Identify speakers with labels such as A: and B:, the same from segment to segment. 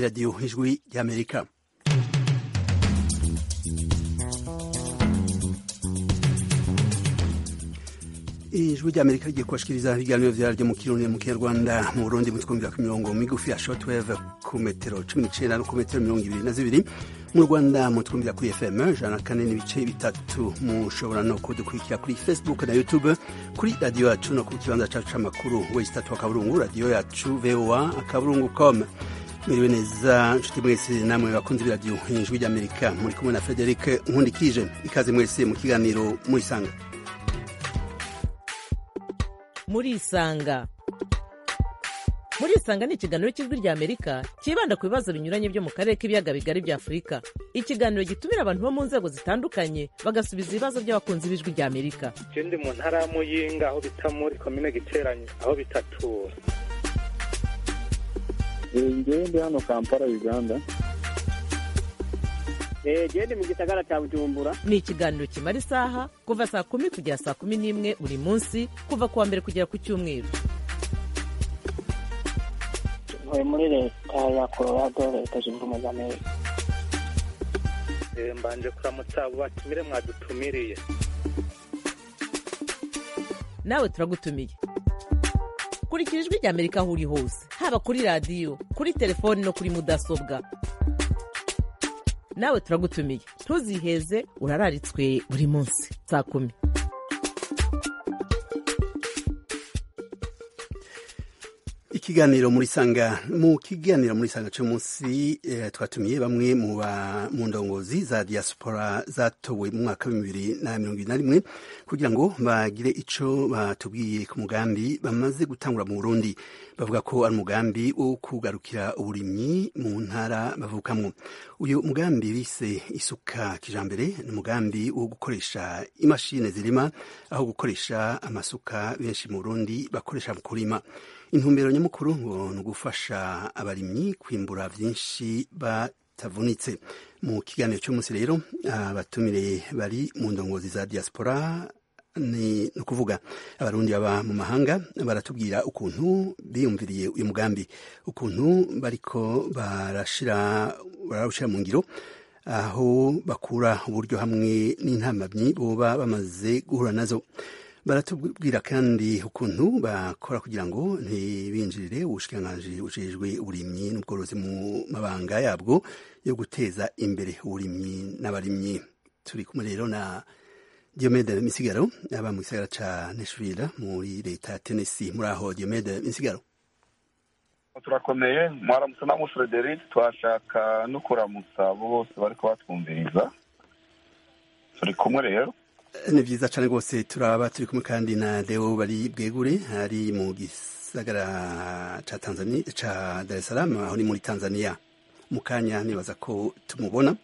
A: radiyo ijwi ry'amerika ijwi ry'amerika rigiye kubashikiriza ibiganiro vyaryo mu kirundi mu kinyarwanda mu burundi mutwumvira ku mirongo migufi ya shortwave ku metero cumi n'icenda no ku metero mirongo ibiri na zibiri mu rwanda mutwumvira kuri fm ijana na kane n'ibice bitatu mushobora no kudukurikira kuri facebook na youtube kuri radiyo yacu no ku kibanza cacu c'amakuru wesi tatu akaburungu radiyo yacu voa akaburungu com mwiriwe neza nshuti mwese namwe bakunzi b'iradiyo ijwi ry'amerika muri kumwe na frederic nkundikije ikaze mwese mu kiganiro murisanga
B: murisanga murisanga ni ikiganiro cy'ijwi rya amerika cyibanda ku bibazo binyuranye byo mu karere k'ibiyaga bigari bya afurika ikiganiro gitumira abantu bo mu nzego zitandukanye bagasubiza ibibazo by'abakunzi b'ijwi rya amerika
C: ndi mu ntara ya muyinga aho bita muri komine giteranye aho bitatura
D: ngewe ndi hano kampala uganda
E: gende mu gisagara cya bujumbura
B: ni ikiganiro kimara isaha kuva saa kumi kugera saa kumi n'imwe buri munsi kuva ku wa mbere kugera ku cyumweru
E: ntuye muri leta ya colorado leta zunze ubumwe za amerika
C: mbanje kuramutsa abo batumire mwadutumiriye
B: nawe turagutumiye kurikira ijwi rya amerika aho uri hose haba kuri radiyo kuri telefoni no kuri mudasobwa nawe turagutumiye ntuziheze urararitswe buri munsi saa kumi
A: ikiganiro muri sanga mu kiganiro muri sanga cy'umunsi eh, twatumiye bamwe mu mu ndongozi za diaspora zatowe mu mwaka wa bibiri na mirongo ibiri na rimwe kugira ngo bagire ico batubwiye ku mugambi bamaze gutangura mu Burundi bavuga ko ari umugambi wo kugarukira uburimyi mu ntara bavukamwo uyu mugambi bise isuka kijambere ni umugambi wo gukoresha imashini zirima aho gukoresha amasuka benshi mu Burundi bakoresha mu kurima intumbero nyamukuru ngo ni ugufasha abarimyi kwimbura byinshi batavunitse mu kiganiro cy'umunsi rero abatumire bari mu ndongozi za diaspora ni ukuvuga abarundi baba mu mahanga baratubwira ukuntu biyumviriye uyu mugambi ukuntu bariko barashira barawushyira mu ngiro aho bakura uburyo hamwe n'intamamyi boba bamaze guhura nazo baratubwira kandi ukuntu bakora kugira ngo ntibinjirire ubushikiranganji bujejwe uburimyi n'ubworozi mu mabanga yabwo yo guteza imbere uburimyi n'abarimyi turi kumwe rero na Diomede Misigaro aba mu gisagara ca Nashville muri leta ya Tennessee muri aho Diomede Misigaro
D: turakomeye mwaramutse na Frederic twashaka no kuramutsa abo bose bariko batwumviriza turi kumwe rero
A: ni vyiza cane rwose turaba turi kumwe kandi na Deo bari bwegure ari mu gisagara ca Tanzania ca Dar es Salaam aho ni muri Tanzania mu kanya nibaza ko tumubona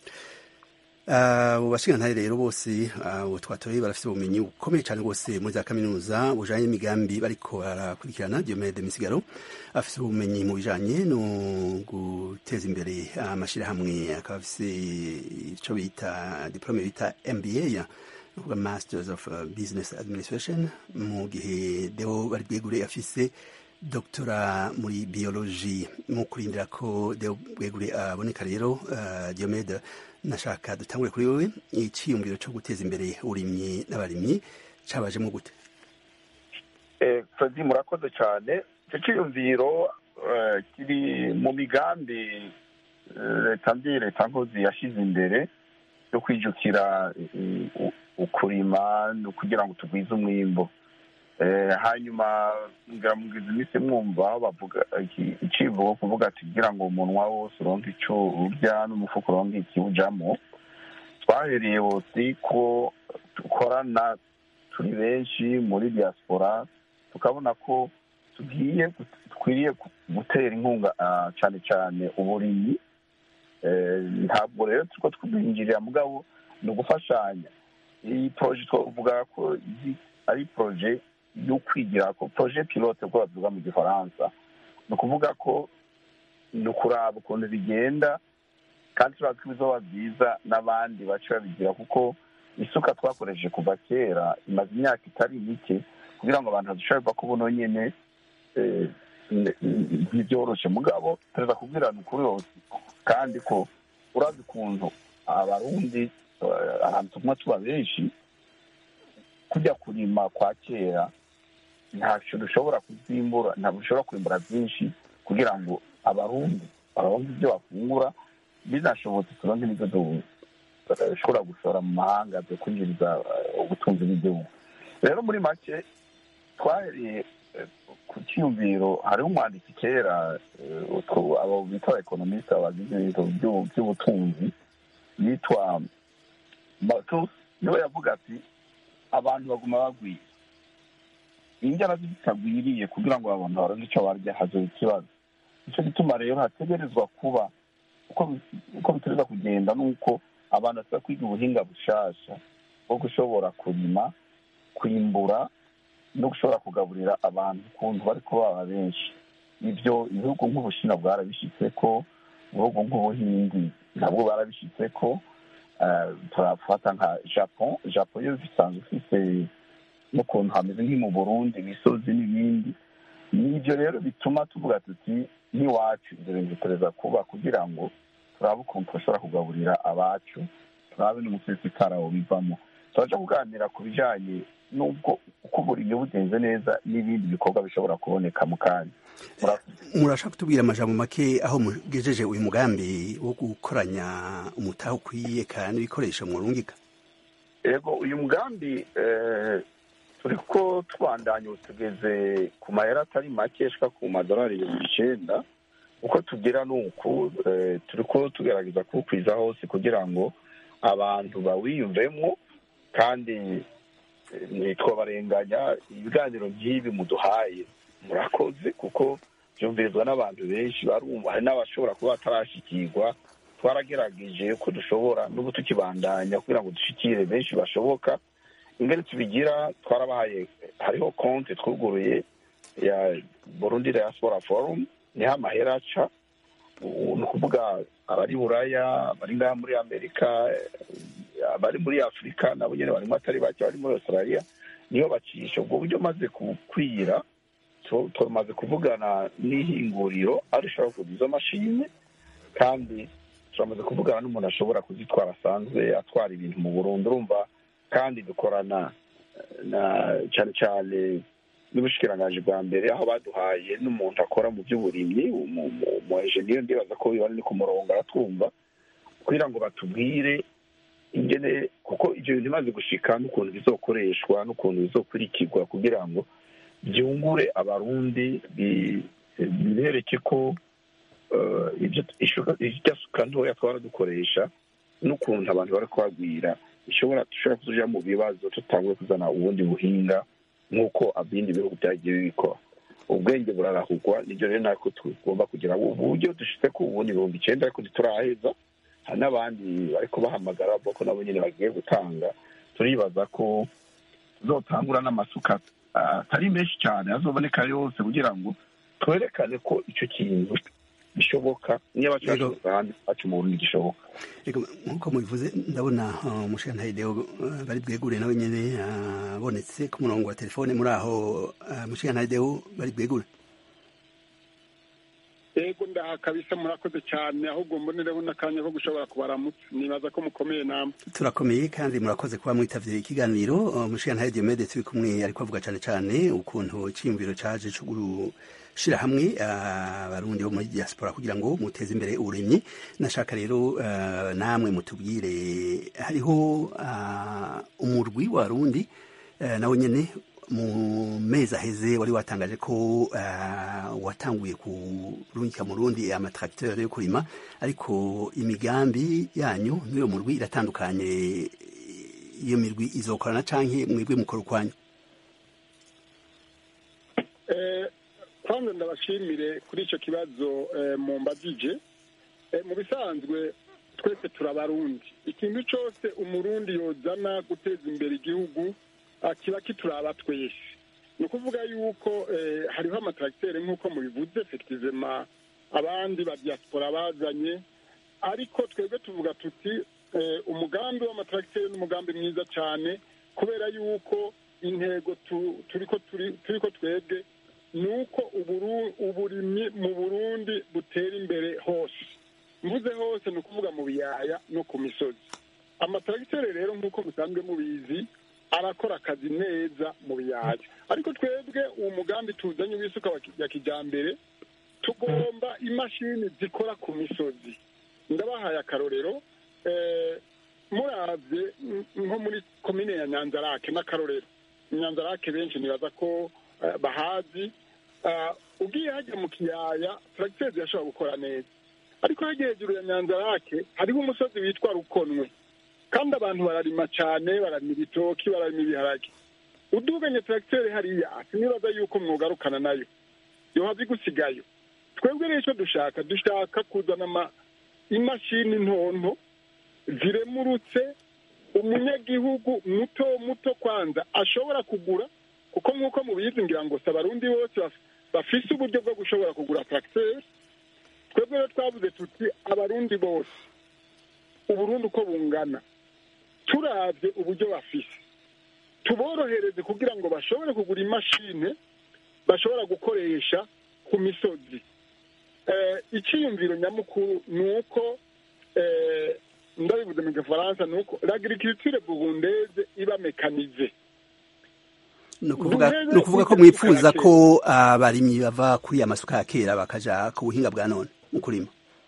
A: abo bashingantahe rero bose abo twatoye barafite ubumenyi bukomeye cyane rwose muri za kaminuza bujanye n'imigambi bariko barakurikirana Diomede Misigaro afite ubumenyi mu bijanye no guteza imbere amashirahamwe akaba afise ico bita diplome bita MBA uvuga Masters of Business Administration mu gihe Deo bari bwegure afise doktora muri biology mu kurindira ko Deo bwegure aboneka rero uh, Diomede nashaka dutangure kuri wowe icyiyumviro cyo guteza imbere uburimyi n'abarimyi cabajemo gute
D: fredi murakoze cyane icyo cyiyumviro kiri mu migambi leta mbi leta nkozi yashyize imbere yo kwijukira ukurima kugira ngo tugwize umwimbo hanyuma ngamubwiza iminsi mwumva aho bavuga icivugo kuvuga ati kugira ngo umunwa wose uronke icyo urya n'umufuka uronke ikiwujamo twahereye bose ko dukorana turi benshi muri diaspora tukabona ko tugiye dukwiriye gutera inkunga cyane cyane uburimyi ntabwo rero turiko twinjirira mugabo ni ugufashanya iyi poroje twavuga ko ari poroje yo kwigira ko poroje pilote ko bavuga mu gifaransa ni ukuvuga ko ni ukuraba ukuntu bigenda kandi turaba ko ibizoba byiza n'abandi bace babigira kuko isuka twakoresheje kuva kera imaze imyaka itari mike kugira ngo abantu badushoborwa ko buno nyine n- n- ntibyoroshe mugabo perezida kubwirana ukuri yose kandi ko urazi ukuntu abarundi eh, ahantu tumwe tuba benshi kujya kurima kwa kera ntacyo dushobora kuzimbura ntabwo dushobora kwimbura byinshi kugira ngo abarundi baronke ibyo bafungura binashobotse turonke n'ibyo du- dushobora gushora mu mahanga byo kwinjiriza eh, ubutunzi bw'igihugu rero muri make twahereye eh, ku cyiyumviro hariho umwanditsi kera eh, utwo- abo bita ekonomiste bagize ibintu by'u- by'ubutunzi yitwa Malthus niwe yavuga ati abantu baguma bagwira injyana zitagwiriye kugira ngo abantu baronke icyo barya hazoba ikibazo nicyo gituma rero hategerezwa kuba uko bi- uko bitereza kugenda nuko abantu basaba kwiga ubuhinga bushasha bwo gushobora kurima kwimbura no gushobora kugaburira abantu ukuntu bari kubaba benshi ibyo ibihugu nk'ubushinwa bwarabishyitse ko ibihugu nk'ubuhindi nabwo barabishyitse ko eh, turafata nka japon japon yo bisanzwe ifite n'ukuntu hameze nk'i mu burundi imisozi n'ibindi nibyo rero bituma tuvuga tuti n'iwacu ibyo bintu bikoreza kuba kugira ngo turabe ukuntu turashobora kugaburira abacu turabe n'umusesekara bivamo turaja kuganira ku bijanye n'ubwo uko uburimyi bugenze neza n'ibindi bikorwa bishobora kuboneka mu kanya Murakoze.
A: murashaka kutubwira amajambo make aho mugejeje uyu mugambi wo gukoranya umutahe ukwiye kandi ibikoresho murungika
D: yego uyu mugambi eh, turi ko tubandanya ubu tugeze ku mayero atari make ashika ku madolari ibihumbi icenda uko tugira ni uku eh, turi ko tugerageza kuwukwiza hose kugira ngo abantu bawiyumvemo kandi eh, ntitwabarenganya ibiganiro nk'ibi muduhaye murakoze kuko byumvirizwa n'abantu benshi barumva hari n'abashobora kuba batarashikirwa twaragerageje ko dushobora n'ubu tukibandanya kugira ngo dushikire benshi bashoboka ingene tubigira twarabahaye hariho konti twuguruye ya burundi diaspora forum niho amahera aca ubu ni ukuvuga abari buraya abari ngaha muri amerika eh, abari muri afurika nabo nyine barimo atari bake bari muri australia niyo bacisha ubwo buryo maze kukwira tu- tumaze kuvugana n'ihinguriro aho rishobora kuguza izo mashini kandi turamaze kuvugana n'umuntu ashobora kuzitwara asanzwe atwara ibintu mu burundi urumva kandi dukorana na cyane cyane n'ubushikiranganji bwa mbere aho baduhaye n'umuntu akora mu by'uburimyi umu- umu- umu enjeniyeri ndibaza ko biba ni ku murongo aratwumva kugira ngo batubwire ingene kuko ibyo bintu bimaze gushika n'ukuntu bizokoreshwa n'ukuntu bizokurikirwa kugira ngo byungure abarundi bi- bibereke ko eh, ibyo ishuka- irya suka ntoya twara dukoresha n'ukuntu abantu bari kuhagwira ishobora dushobora kuja mu bibazo tutanguye kuzana ubundi buhinga nk'uko ibindi bihugu byagiye bibikora ubwenge burarahugwa nibyo rero natwe tugomba kugira ubu buryo dushitse ku ubundi ibihumbi icenda ariko ntituraheza hari n'abandi bari kubahamagara bavuga ko nabo nyine bagiye gutanga turibaza ko tuzotangura n'amasuka ah, atari menshi cyane azoboneka yose kugira ngo twerekane ko icyo kintu bishoboka niyo
A: Yego.
D: bacu ahandi bacu mu burundi gishoboka
A: Ego, nk'uko mubivuze ndabona uh, umushirantahe Deo uh, bari bwegure nawe nyene abonetse ku murongo wa telefone muri aho uh, umushirantahe Deo bari bwegure
F: yego ndaha kabisa murakoze cyane ahubwo mbonereho n'akanya ko gushobora kubaramutsa nibaza ko mukomeye namwe
A: turakomeye kandi murakoze kuba mwitavye ikiganiro uh, umushirantahe Diomede turi kumwe ariko avuga cane cane ukuntu iciyumviro caje co gushira hamwe uh, abarundi bo muri diaspora kugira ngo muteze imbere uburimyi nashaka rero uh, namwe mutubwire hariho uh, umurwi w'abarundi uh, nawe nyene mu mezi aheze wari watangaje ko uh, watanguye kurungika mu Burundi amatracteur yo kurima ariko imigambi yanyu n'uyo murwi iratandukanye iyo mirwi izokorana canke mwebwe mukora ukwanyu
F: Eh, kwanza ndabashimire kuri icyo kibazo eh, mumbajije Eh, mu bisanzwe twese turabarundi ikintu cyose umurundi yozana guteza imbere igihugu ah, kiba kituraba twese ni ukuvuga yuko eh, hariho amatracteur nk'uko mubivuze effectivement abandi ba diaspora bazanye ariko twebwe tuvuga tuti eh, umugambi w'amatracteur ni umugambi mwiza cyane kubera yuko intego tu- turiko turi- turiko twebwe ni uko uburu- uburimyi mu burundi butera imbere hose mvuze hose ni ukuvuga mu biyaya no ku misozi amataragiteri rero nk'uko musanzwe mubizi arakora akazi neza mu biyaya ariko twebwe uwo mugambi tuzanye w'isuka wa ki- ya kijambere tugomba imashini zikora ku misozi ndabahaye akarorero eh, muravye n- nko muri komine ya nyanzarake n'akarorero nyanzarake benshi nibaza ko eh, bahazi Ah, ugiye hajya mu kiyaya turagiteri zirashobora gukora neza ariko hajya hejuru ya nyanzarake hariho umusozi witwa rukonwe kandi abantu bararima cyane bararima ibitoki bararima ibiharage uduganye turagiteri hariya sinibaza yuko mwogarukana nayo yohava igusigayo twebwe rero icyo dushaka dushaka kuzana ama- imashini ntonto ziremurutse umunyagihugu muto muto kwanza ashobora kugura kuko nk'uko mubizi ngira ngo si abarundi bose baf- bafise uburyo bwo gushobora kugura tracteur twebwe rero twavuze tuti abarundi bose uburundi uko bungana turavye uburyo bafise tuborohereze kugira ngo bashobore kugura imashini bashobora gukoresha ku misozi Eh, icyiyumviro nyamukuru ni uko eh, ndabivuze mu gifaransa ni uko l'agriculture burundaise iba mekanize
A: ni ukuvuga
F: Duheze
A: ni ukuvuga ko
F: kujya
A: mwifuza
F: kera.
A: ko abarimyi bava kuri ya masuka ya kera bakaja ku buhinga bwa none mu kurima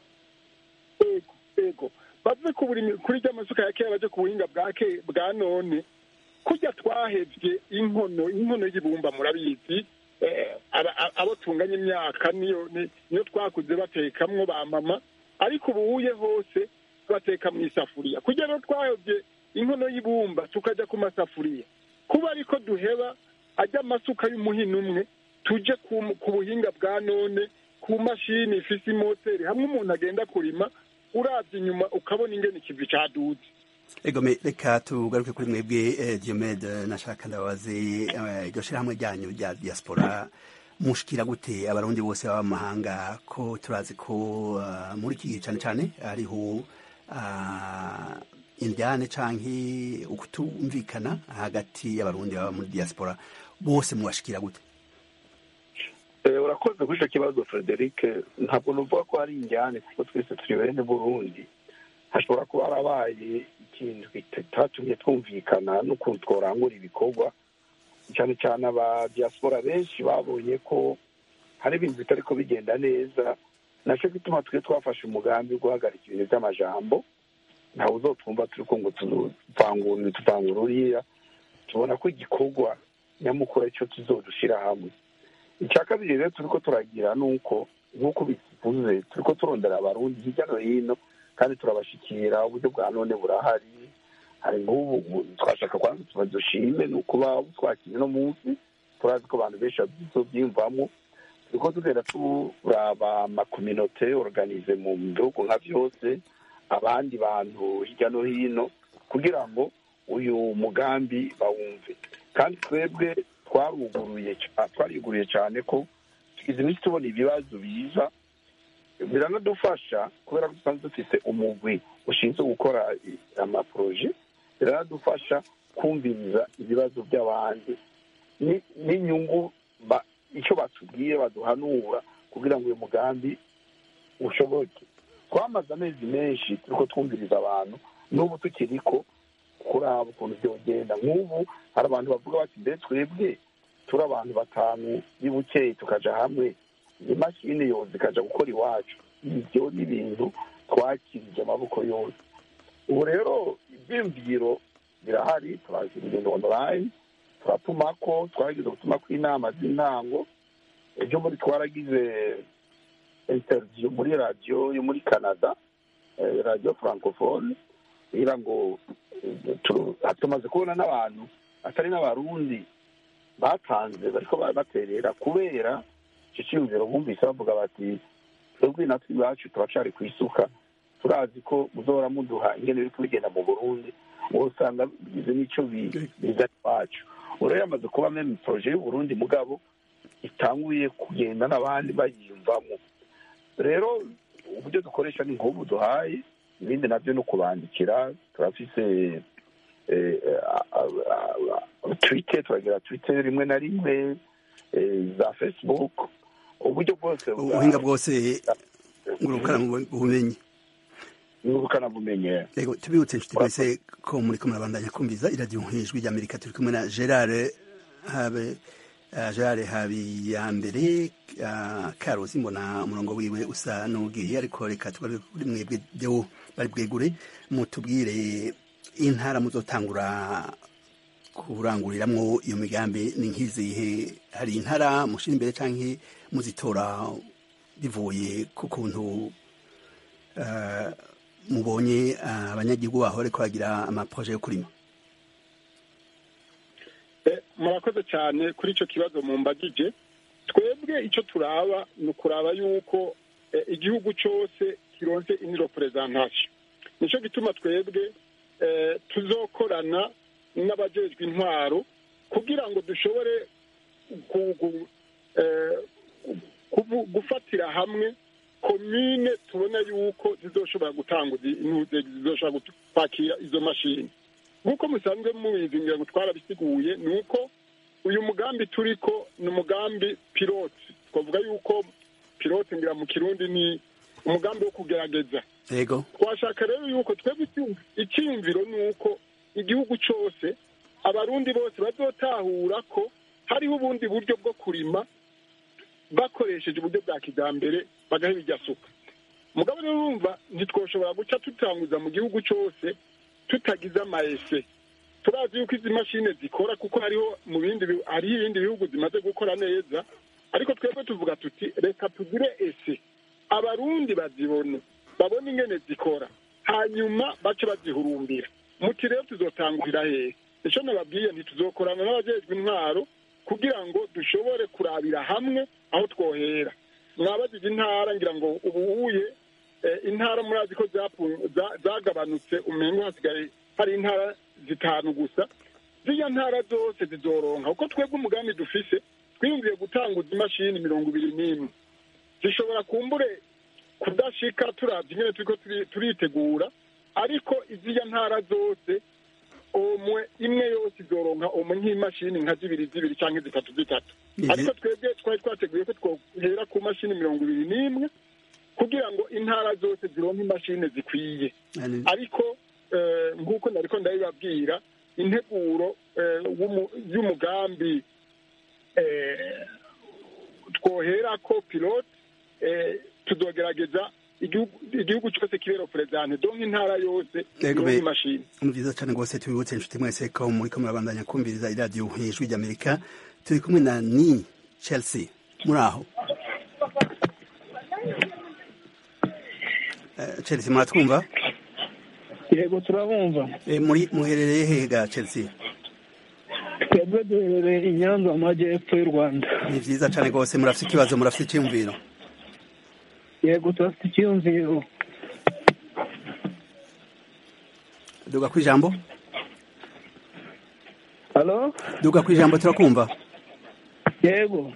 F: ego ego bave ku buri kuri rya masuka ya kera baje ku buhinga bwa ke bwa none kurya twahevye inkono inkono y'ibumba murabizi eh, aba- aba- abo tunganya imyaka niyo ni- niyo twakuze batekamwo ba mama ariko ubuhuye hose bateka mu isafuriya kurya rero twahevye inkono y'ibumba tukaja ku masafuriya kuba ariko duheba ajya amasuka y'umuhini umwe tuje ku ku buhinga bwa none ku mashini ifise imoteri hamwe umuntu agenda kurima uravye inyuma ukabona ingene ikivi caduze
A: egome reka tugaruke kuri mwebwe eh, diomede nashaka ndababaze eh, iryo shirahamwe ryanyu rya diaspora mushikira gute abarundi bose baba mu mahanga ko turazi ko ah, muri iki gihe cane cane hariho ah, indyane canke ukutumvikana hagati y'abarundi baba muri diaspora bose mubashikira gute
D: Eh, urakoze kuri icyo kibazo frederic ntabwo nuvuga ko hari injyane kuko twese turi bene burundi hashobora kuba harabaye ikintu kitatumye twumvikana n'ukuntu tworangura ibikorwa cyane cyane aba diaspora benshi babonye ko hari ibintu bitari ko bigenda neza nacyo gituma twe twafashe umugambi wo guhagarika ibintu by'amajambo ntawe uzotwumva turi ko ngo tuvangura tuvangura uriya tubona ko igikorwa nyamukuru aricyo tuzodushira hamwe icya kabiri rero turi ko turagira ni uko nk'uko bivuze turi ko turondera abarundi hirya no hino kandi turabashikira uburyo bwa none burahari hari nk'ubu twashaka kwanza tuba dushime ni ukuba twakira uno munsi turazi ko abantu benshi babyiyumvamo turi ko tugenda turaba amakominote organize mu bihugu nka byose abandi bantu hirya no hino kugira ngo uyu mugambi bawumve kandi twebwe twaruguruye twariguruye cyane ko tugize iminsi tubona ibibazo biza biranadufasha kubera ko dusanzwe dufite umugwi ushinzwe gukora amaporoje biranadufasha kumviriza ibibazo by'abandi n'inyungu icyo batubwiye baduhanura kugira ngo uyu mugambi ushoboke twamaze amezi menshi turi ko twumviriza abantu n'ubu tukiri ko kuraba ukuntu byogenda nk'ubu hari abantu bavuga bati mbe twebwe turi abantu batanu y'ubukeye tukaja hamwe imashini yose ikaja gukora iwacu ibyo ni ibintu twakirije amaboko yose ubu rero ibyiyumviro birahari turazira ibintu online turatumako twaragize gutumako inama z'intango ejo muri twaragize interview muri radiyo yo muri canada radiyo francophone kugira ngo tumaze kubona n'abantu atari n'abarundi batanze bariko baterera kubera icyo cyiyumviro bumvise bavuga bati twebwe natwe iwacu turacari ku isuka turazi ko muzohora muduha ingene biri kubigenda mu burundi wowe usanga bigize n'icyo biza iwacu rero yamaze kuba meme poroje y'uburundi mugabo itanguye kugenda n'abandi bayiyumvamo rero uburyo dukoresha ni nk'ubu duhaye ibindi nabyo ni ukubandikira turafise twite turagira twite rimwe na rimwe eh, za facebook uburyo bwose bwa-
A: ubuhinga bwose ngurukana ubumenyi
D: ngurukanabumenyi
A: yego tubibutse inshuti mwese ko muri ko murabandanya kumviza iradiyo nk'ijwi ry'amerika turi kumwe na gerard habe uh, gerard habiyambere uh, karosi mbona umurongo wiwe usa n'ugiye ariko reka tugaruke kuri mwebwe deo bari bwegure mutubwire intara muzotangura kuranguriramwo iyo migambi ni nk'izihe hari intara mushira imbere canke muzitora bivuye ku kuntu uh, mubonye uh, abanyagihugu baho bariko bagira amaproje yo kurima
F: Eh, murakoze cyane kuri icyo kibazo mumbagije twebwe icyo turaba ni ukuraba yuko eh, igihugu cyose kironse ini representation nicyo gituma twebwe eh, tuzokorana n'abajejwe intwaro kugira ngo dushobore gu- gu- eh, kuvu- gufatira hamwe komine tubona yuko zizoshobora gutanguza intuze zizoshobora gutu- kwakira izo mashini nk'uko musanzwe mubizi ngira ngo twarabisiguye ni uko uyu mugambi turiko ni umugambi pilote twavuga yuko pilote ngira mu kirundi ni umugambi wo kugerageza
A: yego
F: twashaka rero yuko twebwe icyumv- icyiyumviro ni uko igihugu cyose abarundi bose bazotahura ko hariho ubundi buryo bwo kurima bakoresheje uburyo bwa kijyambere bagaha ibijya suka mugabo rero urumva ntitwoshobora guca tutanguza mu gihugu cyose tutagize amayese turazi yuko izi mashini zikora kuko hariho mu bindi bihu- hariho ibindi bihugu zimaze gukora neza ariko twebwe tuvuga tuti reka tugire ese abarundi bazibone babone ingene zikora hanyuma bace bazihurumbira muti rero tuzotangurira hehe icyo nababwiye ntituzokorana n'abajejwe intwaro kugira ngo dushobore kurabira hamwe aho twohera mwabajije intara ngira ngo ubuhuye eh, intara murazi ko zapu- za- zagabanutse umengo hasigaye hari intara zitanu gusa ziriya ntara zose zizoronka kuko twebwe umugambi dufise twiyumviye gutanguza imashini mirongo ibiri n'imwe zishobora kumbure kudashika turavye ingene turiko turi- turitegura ariko iziriya ntara zose omwe imwe yose izoronka omwe nk'imashini nka zibiri zibiri canke zitatu zitatu
A: Izi-
F: ariko twebwe twari twateguye ko twohera ku mashini mirongo ibiri n'imwe kugira ngo intara zose zironke imashini zikwiye
A: Yani-
F: ariko eh, nk'uko nariko ndabibabwira integuro eh, w'umu- y'umugambi eh, twoherako pilote eh, tuzogerageza igihugu igihugu cyose kibera perezidante donc intara yose
A: Yego,
F: ironke
A: be-
F: imashini
A: ni byiza cyane rwose tubibutse inshuti mwese ko muri ko murabandanya kumviriza iradiyo nk'ijwi ry'amerika turi kumwe na ni chelsea muri aho Eh, chelsea muratwumva
E: yego turabumva
A: Eh, muri muherereye hehe ga chelsea
E: twebwe duherereye i nyanza mu majyepfo y'u rwanda
A: ni byiza cyane rwose murafite ikibazo murafite icyiyumviro
E: yego turafite icyiyumviro
A: duga ku ijambo
E: halo
A: duga ku ijambo turakumva
E: yego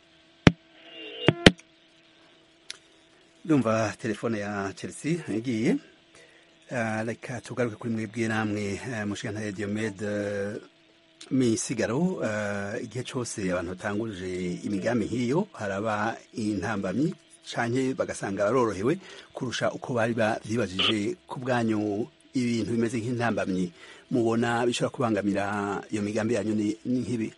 A: ndumva telefone ya chelsea igiye Ah, reka tugaruke kuri mwebwe namwe eh, mushikana ya diomede misigaro eh, igihe cyose abantu batanguje imigambi nk'iyo haraba intambamyi canke bagasanga barorohewe kurusha uko bari bavyibajije ku bwanyu ibintu bimeze nk'intambamyi mubona bishobora kubangamira iyo migambi yanyu ni ni nk'ibi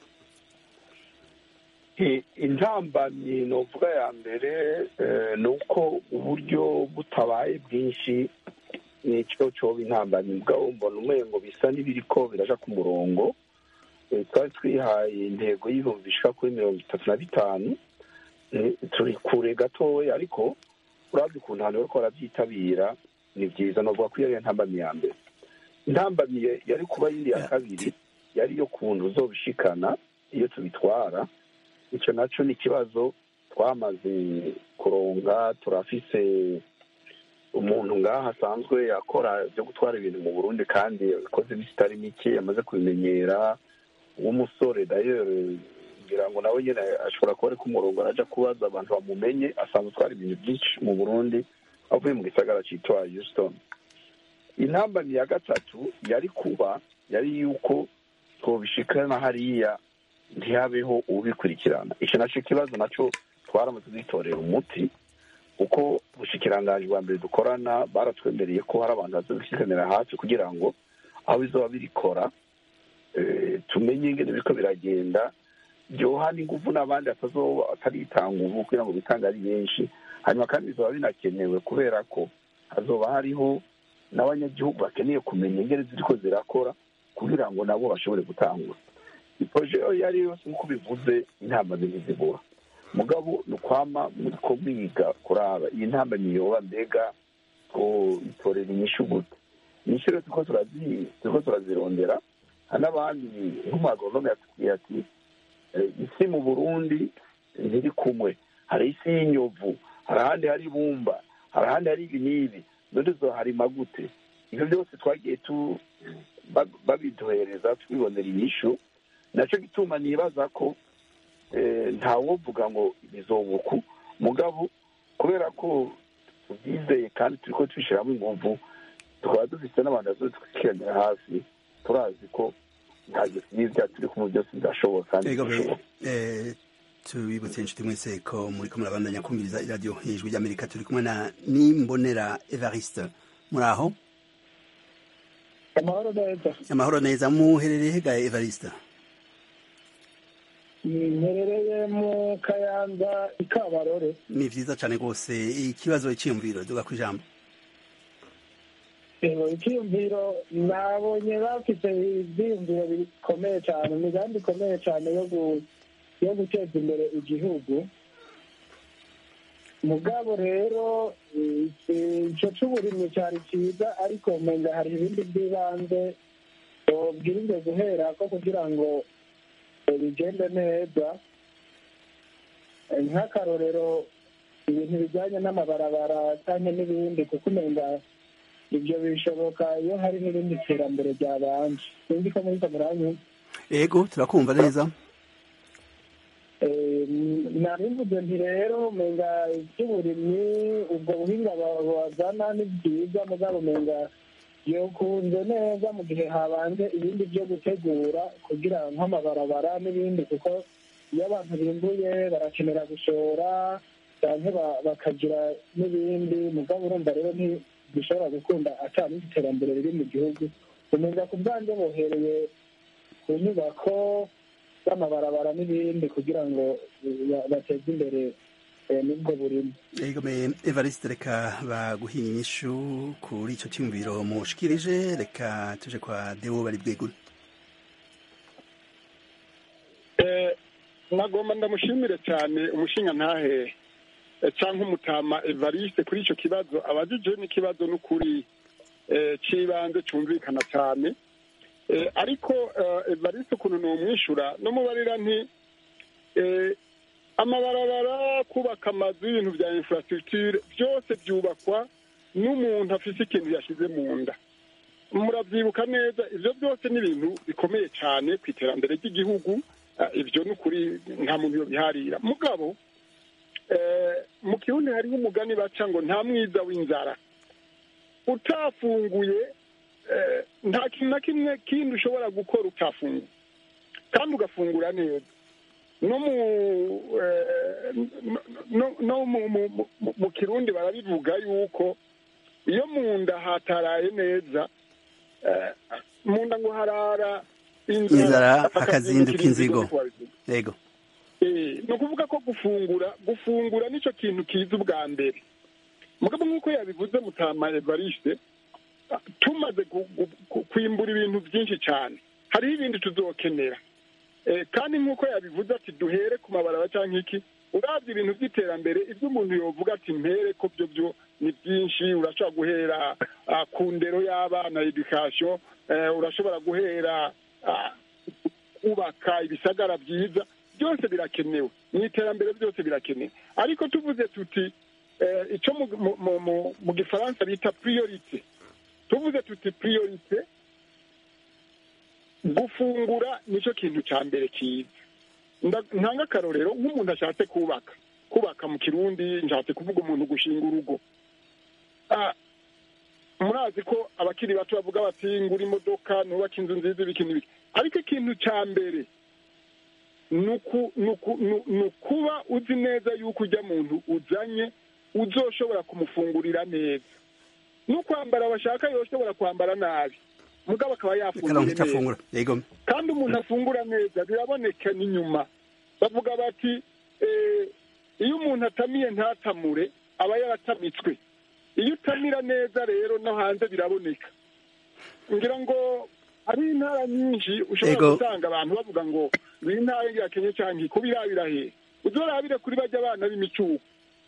D: I- intambamyi novuga ya mbere eh, ni uko uburyo butabaye bwinshi ni cyo cyoba intambamyi mugabo mbona umengo bisa n'ibiriko biraja ku murongo Eh, twari twihaye intego y'ibihumbi bishika kuri mirongo itatu na bitanu Eh, turi kure gatoya ariko urabye ukuntu abantu bariko barabyitabira ni byiza novuga ko iyo ariyo ntambamyi ya mbere intambamyi ya- yari kuba yindi ya kabiri yari yo kuntu uzobishikana iyo tubitwara icyo nacyo ni ikibazo twamaze kuronga turafise umuntu ngaha asanzwe akora byo gutwara ibintu mu burundi kandi yakoze iminsi itari mike yamaze kubimenyera w'umusore dayere ngira ngo nawe nyine ashobora kuba ari ku murongo araja kubaza abantu bamumenye asanzwe atwara ibintu byinshi mu burundi avuye mu gisagara cyitwa houston intambamyi ya gatatu yari kuba yari yuko twobishikana hariya ntihabeho ubikurikirana icyo nacyo kibazo nacyo twaramaze dutorera umuti kuko ubushikiranganji bwa mbere dukorana baratwemereye ko hari abantu bazabishyikanira hafi kugira ngo aho bizoba birikora tumenye ingene biriko biragenda byoha n'ingufu n'abandi batazoba ataritanga ubu kugira ngo bitange ari benshi hanyuma kandi bizoba binakenewe kubera ko hazoba hariho n'abanyagihugu bakeneye kumenya ingene ziriko zirakora kugira ngo nabo bashobore gutangura iproje iyo ari yo yose nk'uko bivuze intama ntizibura mugabo ni ukwama muriko mwiga kuraba iyi ntamba niyoba mbega ko itorera inyishu gute inyishu rero turiko turazirondera hari n'abandi nk'umuagoronome yatubwiye ati isi mu burundi ntiri kumwe hari isi y'inyovu hari ahandi hari ibumba hari ahandi hari ibi n'ibi none zoharima gute ibyo byose twagiye tu babiduhereza twibonera inyishu nacyo gituma nibaza ko ntawovuga ngo bizobuku mugabo kubera ko tubyizeye kandi turi ko tubishyiramo ingufu tukaba dufite n'abantu bazotwikiranira hafi turazi ko nta gisiza turi kumwe byose bidashoboka kandi bishoboka
A: tubibutse inshuti mwese ko muri ko murabandanya kumviriza iradiyo ijwi ry'amerika turi kumwe na nimbonera evariste muri aho
F: amahoro neza
A: amahoro neza muherereye hegaye evariste
F: mperereye mu kayanza i kabarore
A: ni vyiza cane rwose ikibazo iciyumviro duga ku ijambo
F: icyiyumviro nabonye bafite ibyiyumviro bikomeye cyane imigambi ikomeye cyane yo guteza imbere igihugu mugabo rero icyo cy'uburimyi cyari cyiza ariko umenga hari ibindi by'ibanze bwirinze guhera ko kugira ngo bigende neza nk'akarorero ibintu bijyanye n'amabarabara cyangwa n'ibindi kuko umenga ibyo bishoboka iyo hari n'irindi terambere ryabanje sinzi ko muri kameranye
A: yego turakumva neza
F: narimvuze nti rero umenga iby'uburimyi ubwo buhinga bazana ni byiza mugabo umenga yokunze neza mu gihe habanje ibindi byo gutegura kugira nk'amabarabara n'ibindi kuko iyo abantu bimbuye barakenera gushora cyangwa bakagira n'ibindi mugabo urumva rero ntibishobora gukunda atari iterambere riri mu gihugu umenga ku bwanjye bohereye ku nyubako z'amabarabara n'ibindi kugira ngo bateze imbere nubwo burimo
A: evariste reka baguhiye inyishu kuri icyo cyumviro mushikirije reka tuje kwa dewo bari bwegure
F: nagomba ndamushimire cyane umushinga ntahe cyangwa umutama evariste kuri icyo kibazo abajije n'ikibazo n'ukuri cy'ibanze cyumvikana cyane ariko evariste ukuntu ni umwishyura n'umubarira nti amabarabara kubaka amazu y'ibintu bya infrastructure byose byubakwa n'umuntu afite ikintu yashyize mu nda murabyibuka neza ibyo byose ni ibintu bikomeye cyane ku iterambere ry'igihugu ibyo ni ukuri nta muntu yobiharira mugabo mu kirundi hariho umugani baca ngo nta mwiza w'inzara utafunguye nta kintu na kimwe kindi ushobora gukora utafunguye kandi ugafungura neza no mu kirundi barabivuga yuko iyo mu nda hataraye neza mu nda ngo harara
A: inzara hakazinduka inzigo yego
F: ni ukuvuga ko gufungura gufungura nicyo kintu kiza ubwa mbere mugabo nk'uko yabivuze mutama evariste tumaze kwimbura ibintu byinshi cyane hariho ibindi tuzokenera kandi nk'uko yabivuze ati duhere ku mabaraba cyangwa iki urabye ibintu by'iterambere ibyo umuntu yovuga ati mpere ko byo byo ni byinshi urashobora guhera ku ndero y'abana edukasiyo urashobora guhera kubaka ibisagara byiza byose birakenewe mu iterambere byose birakenewe ariko tuvuze tuti icyo mu gifaransa bita priorite tuvuze tuti priorite gufungura nicyo kintu cya mbere cyiza ntanga akarorero nk'umuntu ashatse kubaka kubaka mu kirundi nshatse kuvuga umuntu gushinga urugo murazi ko abakiri bato bavuga bati ngura imodoka nubake inzu nziza ibiki n'ibiki ariko ikintu cya mbere ni uku- ni uku- ni- ni ukuba uzi neza yuko ujya muntu uzanye uzoshobora kumufungurira neza no kwambara bashaka yoshobora kwambara nabi mugabo akaba
A: karonka
F: yafunguye
A: icyo
F: neza
A: afungura yego
F: kandi umuntu afungura neza biraboneka n'inyuma bavuga bati eh, iyo umuntu atamiye ntatamure aba yaratamitswe iyo utamira neza rero no hanze biraboneka ngira ngo hari intara nyinshi ushobora
A: Ego.
F: gusanga abantu bavuga ngo ni intara irakenye cyangwa kubirabira he uzorabire kuri bajya abana b'imicuko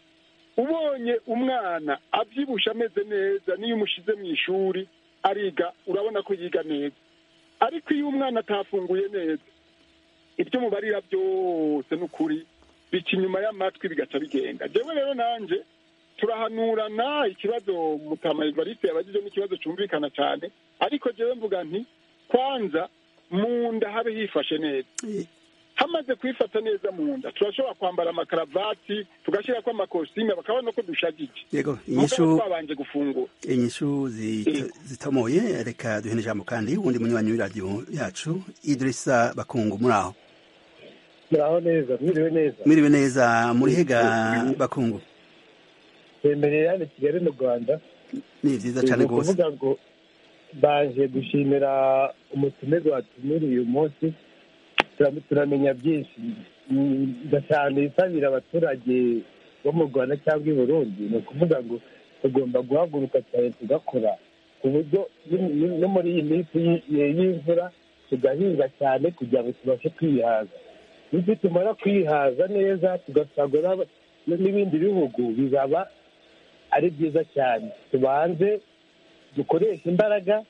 F: ubonye umwana abyibushe ameze neza n'iyo umushyize mu ishuri ariga urabona ko yiga neza ariko iyo umwana atafunguye neza ibyo mubarira byose ni ukuri bica inyuma y'amatwi bigaca bigenda jewe rero nanjye turahanurana ikibazo mutama evariste yabagije n'ikibazo cyumvikana cyane ariko jewe mvuga nti kwanza mu nda habe hifashe neza hamaze kwifata neza mu nda turashobora kwambara amakaravati tugashyirako amakositime bakabona ko dushagije
A: yego
F: mugabo
A: inyishu
F: twabanje gufungura
A: inyishu zito- zitomoye reka duhe n'ijambo kandi wundi munywanyi w'iradiyo yacu idirisa bakungu muri aho
G: muraho neza mwiriwe neza
A: mwiriwe neza muri hega bakungu
G: twemereye hano i kigali mu rwanda
A: ni byiza cyane
G: ni
A: rwose
G: ukuvuga ngo baje gushimira umutumirwa watumiriye uyu munsi Tura- turamenya byinshi Mm, ndashaka isabira abaturage bo mu rwanda cyangwa i burundi ni ukuvuga ngo tugomba guhaguruka cyane tugakora ku buryo ni- ni- no muri iyi minsi y- y'imvura tugahinga cyane kugira ngo tubashe kwihaza bityo tumara kwihaza neza tugasagura n'ibindi bihugu bizaba ari byiza cyane tubanze dukoreshe imbaraga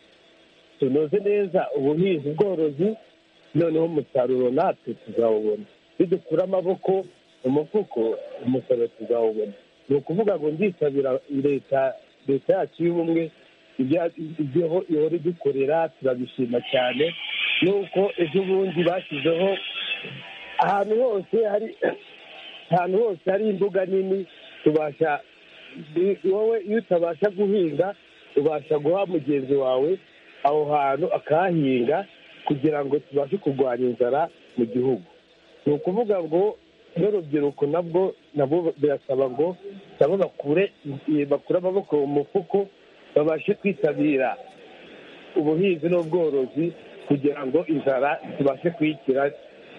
G: tunoze neza ubuhinzi ubworozi noneho umusaruro natwe tuzawubona nidukura amaboko mu mufuko umusaruro tuzawubona ni ukuvuga ngo ndisabira leta leta yacu y'ubumwe ibyo ibyo ihora idukorera turabishima cyane nuko ejo bundi bashyizeho ahantu hose hari ahantu hose hari imbuga nini tubasha wowe iyo utabasha guhinga ubasha guha mugenzi wawe aho hantu akahahinga kugira ngo tubashe kurwanya inzara mu gihugu ni ukuvuga ngo n'urubyiruko nabwo nabo birasaba ngo nabo bakure bakure amaboko mu mufuko babashe kwitabira ubuhinzi n'ubworozi kugira ngo inzara tubashe kuyikira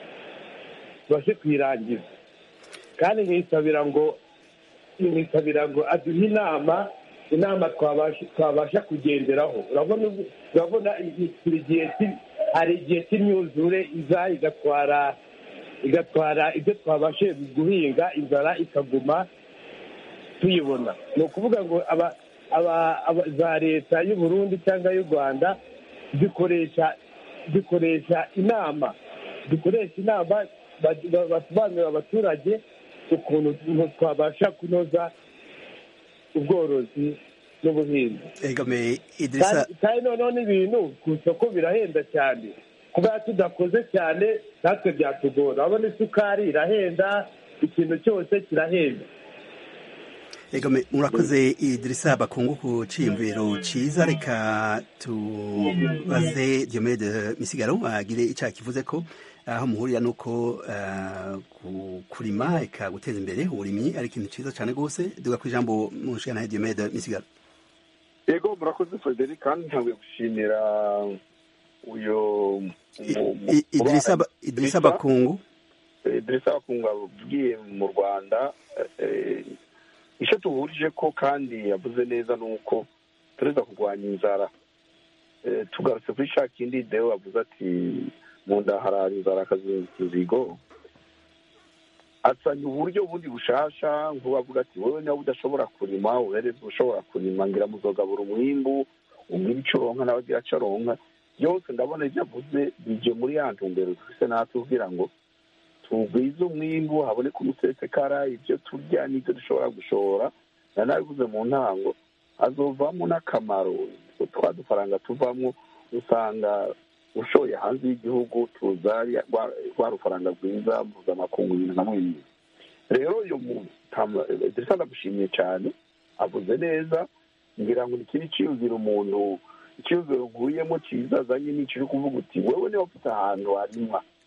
G: tubashe kuyirangiza kandi nkisabira ngo nkisabira ngo aduhe inama inama twabasha kugenderaho urabona urabona buri gihe hari igihe cy'imyuzure iza igatwara igatwara ibyo twabashe guhinga inzara ikaguma tuyibona ni ukuvuga ngo za leta y'u Burundi cyangwa y'u rwanda zikoresha zikoresha inama zikoresha inama basobanurira abaturage ukuntu twabasha kunoza ubworozi n'ubuhinzi kandi noneho n'ibintu ku isoko birahenda cyane kuba tudakoze cyane natwe byatugora urabona isukari irahenda ikintu cyose kirahenda
A: egome murakoze idirisa bakungu ku cyiyumviro cyiza reka tubaze diomede misigaro agire icyaha kivuze ko aho muhurira ni uko kurima eka guteza imbere uburimyi ari ikintu cyiza cyane rwose duga ku ijambo mu nshingano ya diomede misigaro
D: yego murakoze frederic kandi ntabwo gushimira uyu
A: idirisa bakungu
D: idirisa bakungu abwiye mu rwanda icyo tuhurije ko kandi yavuze neza ni uko tureza kurwanya inzara tugarutse kuri cya kindi dewe wavuze ati mu nda harara inzara akazigo asanye uburyo bundi bushasha nk'ubavuga ati wowe niba udashobora kurima uhereze ushobora kurima ngira muzogabura umwimbu umwimbu icyo uronka nawe agira icyo aronka byose ndabona ibyo avuze bijye muri ya ntumbero dufite natwe kugira ngo tugwize umwimbu haboneke umusesekara ibyo turya n'ibyo dushobora gushora na nabivuze mu ntango hazovamo n'akamaro twa dufaranga tuvamo usanga ushoye hanze y'igihugu tuza rwa rufaranga rwiza mpuzamakungu ibintu na mwemye rero uyu dirisa ndagushimiye cyane avuze neza ngira ngo ni ikindi cyiyumvira umuntu icyiyumviro nkuyemo cyiza azanye n'icyo uri kuvuga uti wowe niba ufite ahantu harima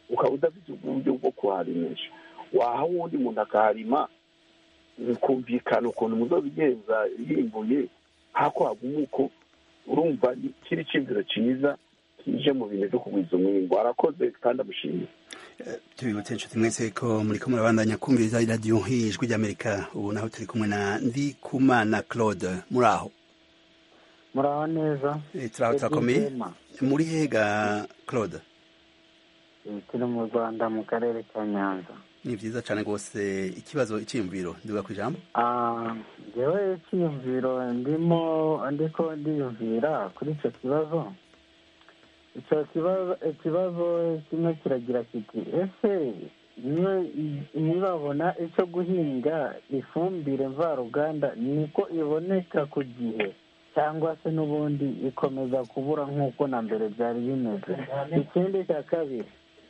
D: ukaba udafite uburyo bwo kuharimisha waha uwundi muntu akaharima bikumvikana ukuntu muzobigenza yimbuye hako haguma uko urumva ni- kiri iciyumviro cyiza kije mu bintu byo kugwiza umwimbo arakoze kandi amushimiye
A: tubibutse inshuti mwese ko muriko murabandanya kumviriza iradiyo ijwi ry'amerika ubu naho turi kumwe na ndikumana claude muri aho
H: muraho neza
A: Eh, turaho turakomeye
H: Edwin
A: muri hega claude
H: Eh, turi mu rwanda mu karere ka nyanza
A: ni vyiza cane rwose ikibazo iciyumviro ndibuga ku ijambo
H: Ah, njyewe icyiyumviro ndimo ndiko ndiyumvira kuri icyo kibazo icyo kibazo ikibazo kimwe kiragira kiti ese niyo nibabona icyo guhinga ifumbire mvaruganda niko iboneka ku gihe cyangwa se n'ubundi ikomeza kubura nk'uko na mbere byari bimeze ikindi cya kabiri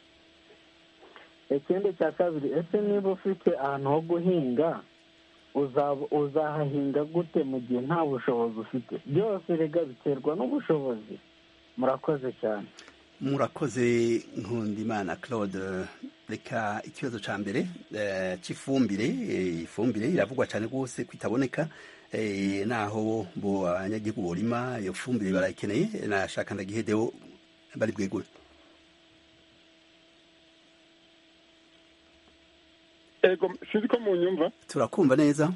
H: ikindi cya kabiri ese niba ufite ahantu ho guhinga uzaba- uzahahinga gute mu gihe nta bushobozi ufite byose rega biterwa n'ubushobozi murakoze cyane
A: murakoze nkundimana claude reka ikibazo ca mbere eh, c'ifumbire eh, ifumbire iravugwa cane rwose ko itaboneka eh, naho bo abanyagihugu borima iyo fumbire barayikeneye nashaka ndagihedeho bari bwegure
F: ego sinzi ko munyumva
A: turakumva neza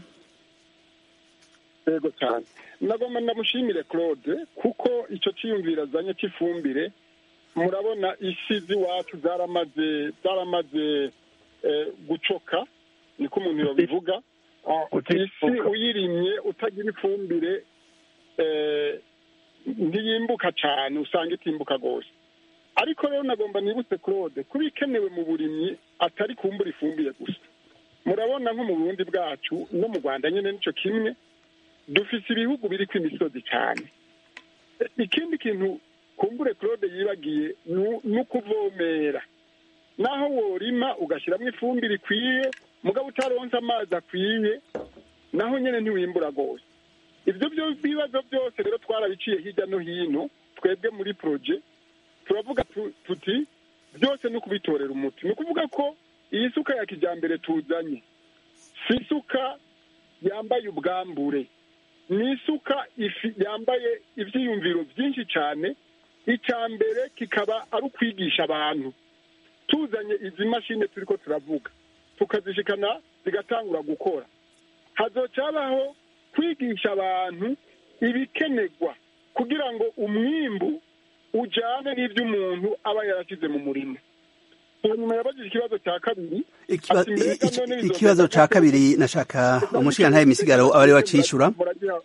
F: yego cyane nagomba ndamushimire claude kuko icyo cyiyumviro azanye cy'ifumbire murabona isi z'iwacu zaramaze zaramaze eh, gucoka niko umuntu yabivuga Ah, isi uyirimye utagira ifumbire eh, ntiyimbuka cyane usanga itimbuka rwose ariko rero nagomba nibutse claude kuba ikenewe mu burimyi atari kumbura ifumbire gusa murabona nko mu burundi bwacu no mu rwanda nyine nicyo kimwe dufite ibihugu biri ku imisozi cyane E- ikindi kintu kumbure claude yibagiye nu- ni ukuvomera naho worima ugashyiramo ifumbire ikwiye mugabo utaronse amazi akwiye naho nyine ntiwimbura rwose ibyo byo bibazo byose rero twarabiciye hirya no hino twebwe muri proje turavuga tu- tuti byose ni ukubitorera umuti ni ukuvuga ko iyi suka ya kijyambere tuzanye si isuka yambaye ubwambure ni isuka ifi- yambaye ibyiyumviro byinshi cyane icya mbere kikaba ari ukwigisha abantu tuzanye izi mashini turi ko turavuga tukazishikana zigatangura gukora hazocabaho kwigisha abantu ibikenerwa kugira ngo umwimbu ujyane n'ibyo umuntu aba yarashyize mu murima hanyuma yabajije ikibazo cya kabiri
A: Ikiba-
F: ati, "Mbega
A: iki-
F: none bizogenda
A: ikibazo ca
F: gute?"
A: kabiri nashaka umushirantahe misigaro aba ari wacishura
F: Muragira-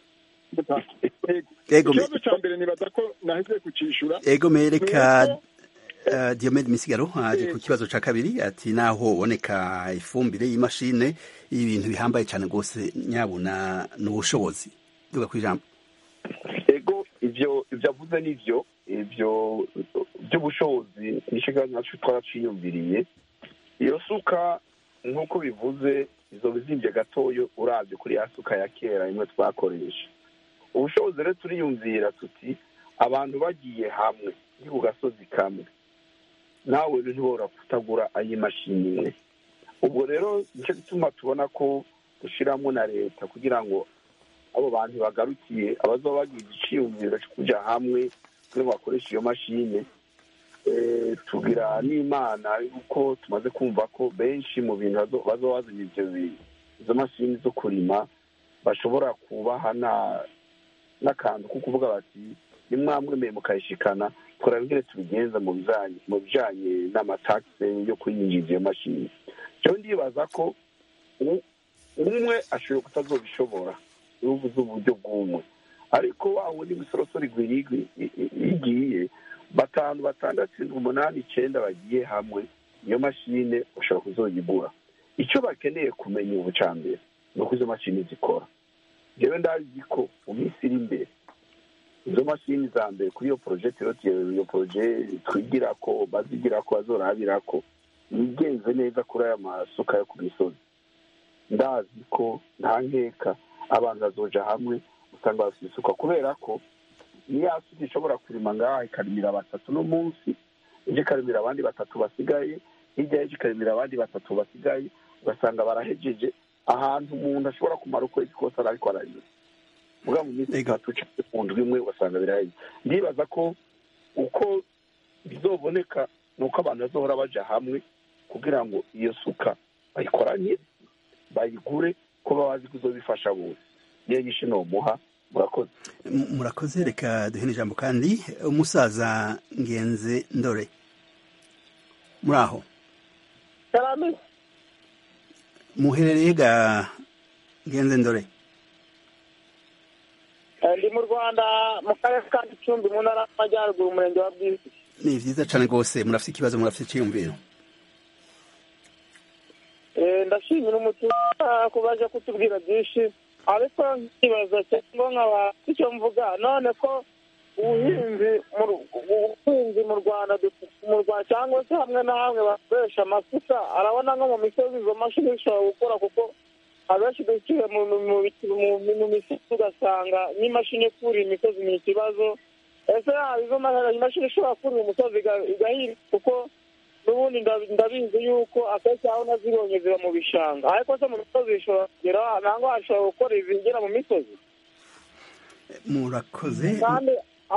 F: Ego.
A: Ego, me-
F: ikibazo cya mbere nibaza ko naheze kucishura
A: ego mereka
F: Nuko,
A: uh, Diomede Misigaro aje ku kibazo ca kabiri ati naho uboneka ifumbire y'imashine y'ibintu bihambaye cane rwose nyabuna n'ubushobozi duga ku ijambo
D: ego ibyo ibyo avuze nibyo ibyo by'ubushobozi nishiga nacu twaraciyumviriye iyo suka nk'uko bivuze izo bizimbye gatoyo urabye kuri ya suka ya kera imwe twakoresha ubushobozi rero turiyumvira tuti abantu bagiye hamwe ni ku gasozi kamwe nawe ntibora kutagura ay'imashini imwe ubwo rero nicyo gituma tubona ko dushyiramo na leta kugira ngo abo bantu bagarukiye abazoba bagize iciyumviro cyo kujya hamwe kugira ngo bakoreshe iyo mashine Eh, tugira n'imana yuko tumaze kumva ko benshi mu bintu bazo- bazoba bazanye ibyo bi- izo mashini zo kurima bashobora kubaha na- n'akantu ko kuvuga bati nimwamwemeye mukayishikana twara ingene tubigenza mu bijanye mu bijanye n'amatakse yo kuyinjiza iyo mashini cyo ndibaza ko u- umwe ashoboye kutazobishobora ubuze uburyo bw'umwe ariko wa wundi misorosoro igwiri igiye batanu batandatu umunani icyenda bagiye hamwe iyo mashine ushobora kuzoyigura icyo bakeneye kumenya ubu cya mbere ni uko izo mashini zikora njyewe ndazi ko mu minsi iri imbere izo mashini za mbere kuri iyo poroje rero iyo poroje twigira ko bazigira ko bazorabira ko yigenze neza kuri aya masuka yo ku misozi ndazi ko nta nkeka abantu bazoja hamwe usanga bafite isuka kubera ko niyo suka ishobora kurima ngaha ikarimira batatu no munsi ejo ikarimira abandi batatu basigaye hirya y'ejo ikarimira abandi batatu basigaye ugasanga barahejeje ahantu umuntu ashobora kumara ukwezi kose ariko ararima muga mu minsi itatu cyangwa mu ndwi imwe ugasanga biraheze ndibaza ko uko bizoboneka ni uko abantu bazohora baja hamwe kugira ngo iyo suka bayikoranye bayigure ko baba bazi ko izobifasha bose niyo nyinshi nomuha murakoze
A: murakoze reka duhene ijambo kandi umusaza ngenze ndore muri aho muherereye ga ngenze ndore
E: ndi mu rwanda mu karere ka gicumbi mu ntara y'amajyaruguru umurenge wa bwisi
A: ni byiza cyane rwose murafite ikibazo murafite icyiyumviro
E: ndashimira umutuza ko baje kutubwira byinshi ariko nkibaza cyangwa nkaba icyo mvuga none ko ubuhinzi ubuhinzi mu rwanda mu rwanda cyangwa se hamwe na hamwe bakoresha amasuka arabona nko mu misozi izo mashini zishobora gukora kuko abenshi duciye mu misozi ugasanga n'imashini ikura imisozi ni ikibazo ese yaba izo imashini ishobora kurira umusozi igahinga kuko n'ubundi ndabizi yuko akenshi aho nazibonye ziba mu bishanga ariko se mu misozi zishobora kugera ntabwo hashobora gukora izigera mu misozi
A: murakoze
E: kandi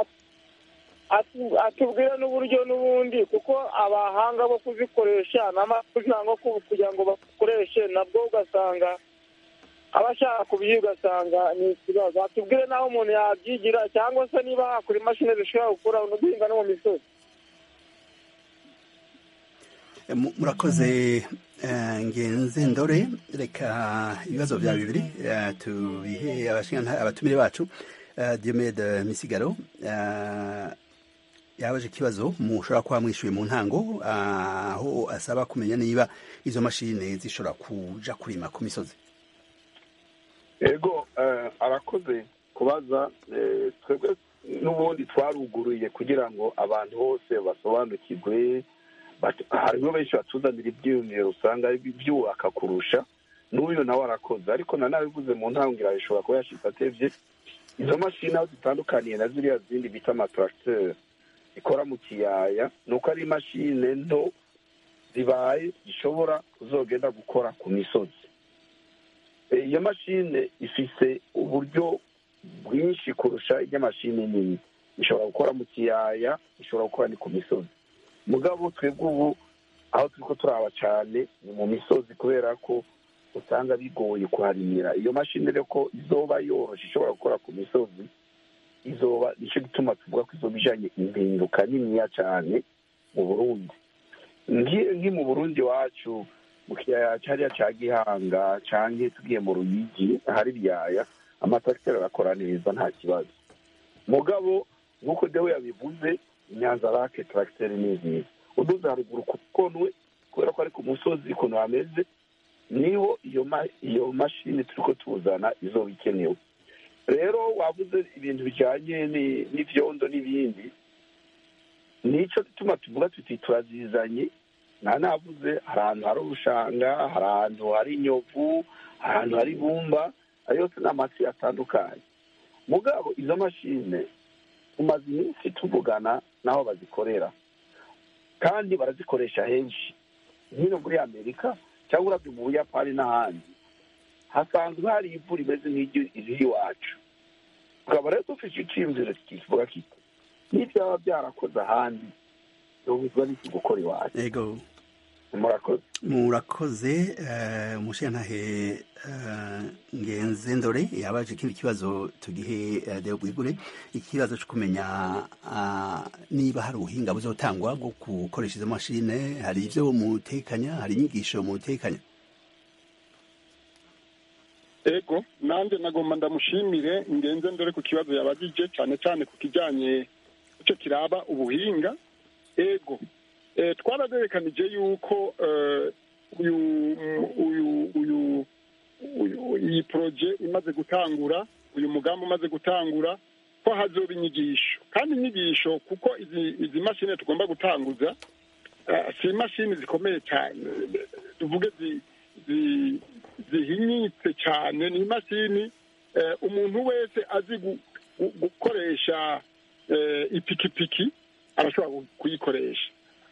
E: atubwire n'uburyo n'ubundi kuko abahanga bo kuzikoresha kugira ngo kugira ngo bakoreshe nabwo ugasanga abashaka kubyiga ugasanga ni ikibazo atubwire n'aho umuntu yabyigira cyangwa se niba hakora imashini zishobora gukora no guhinga no mu misozi
A: murakoze ngenze ndore reka ibibazo bya bibiri tubihe abatumire bacu diomede misigaro yabaje ikibazo mushobora kuba mwishyuye mu ntango aho asaba kumenya niba izo mashini zishobora kuja kurima ku misozi
D: ego arakoze kubaza twebwe n'ubundi twaruguruye kugira ngo abantu bose basobanukirwe harimo benshi batuzanira ibyiyumviro usanga byubaka kurusha n'uyu nawe arakoze ariko nanabivuze mu ntangira bishobora kuba yashyize atebye izo mashini aho zitandukaniye na ziriya zindi bita amataragiteri zikora mu kiyaya ni uko ari imashini nto zibaye zishobora kuzogenda gukora ku misozi iyo mashini ifise uburyo bwinshi kurusha iby'amashini nini ishobora gukora mu kiyaya ishobora gukora ni ku misozi mugabo twebwe ubu aho turi ko turaba cyane ni mu misozi kubera ko usanga bigoye kuharimira iyo mashini rero ko izoba yoroshe ishobora gukora ku misozi izoba nicyo gituma tuvuga ko izoba ijanye impinduka niniya cyane mu burundi nki mu burundi wacu mu kiyaya cyariya cya gihanga cyangwa tugiye mu ruyigi ahari ibyaya amatakiteri arakora neza nta kibazo mugabo nk'uko dewe yabivuze inyanza rake taragiteri ni nziza uduze haruguru ku konwe kubera ko ari ku musozi ukuntu hameze niho iyo iyo mashini turi ko tuzana izoba ikenewe rero wavuze ibintu bijyanye n'ibyondo n'ibindi nicyo gituma tuvuga tuti turazizanye nta navuze hari ahantu hari urushanga hari ahantu hari inyovu hari ahantu hari ibumba ayo yose ni amatsi atandukanye mugabo izo mashine tumaze iminsi tuvugana n'aho bazikorera kandi barazikoresha henshi nk'ino muri amerika cyangwa urabye mu buyapani n'ahandi hasanzwe hari ivu rimeze nk'iry'iwacu tukaba rero dufite icyiyumviro kivuga kiti n'ibyaba byarakoze ahandi biba n'iki gukora iwacu murakoze
A: murakoze umushintahe ngenze ndore yabaje ikindi kibazo tugihe deo bwigure ikibazo cyo kumenya niba hari ubuhinga buzotangwa bwo gukoresha izo mashine hari ibyo mutekanya hari inyigisho mutekanya
F: ego nanjye nagomba ndamushimire ngenze ndore ku kibazo yabagije cyane cyane ku kijyanye icyo kiraba ubuhinga ego twarazerekanije yuko uyu uyu uyu iyi poroje imaze gutangura uyu mugambi umaze gutangura ko hazoba inyigisho kandi inyigisho kuko izi izi mashini tugomba gutanguza si imashini zikomeye cyane tuvuge zihinyitse cyane ni imashini umuntu wese azi gukoresha ipikipiki arashobora kuyikoresha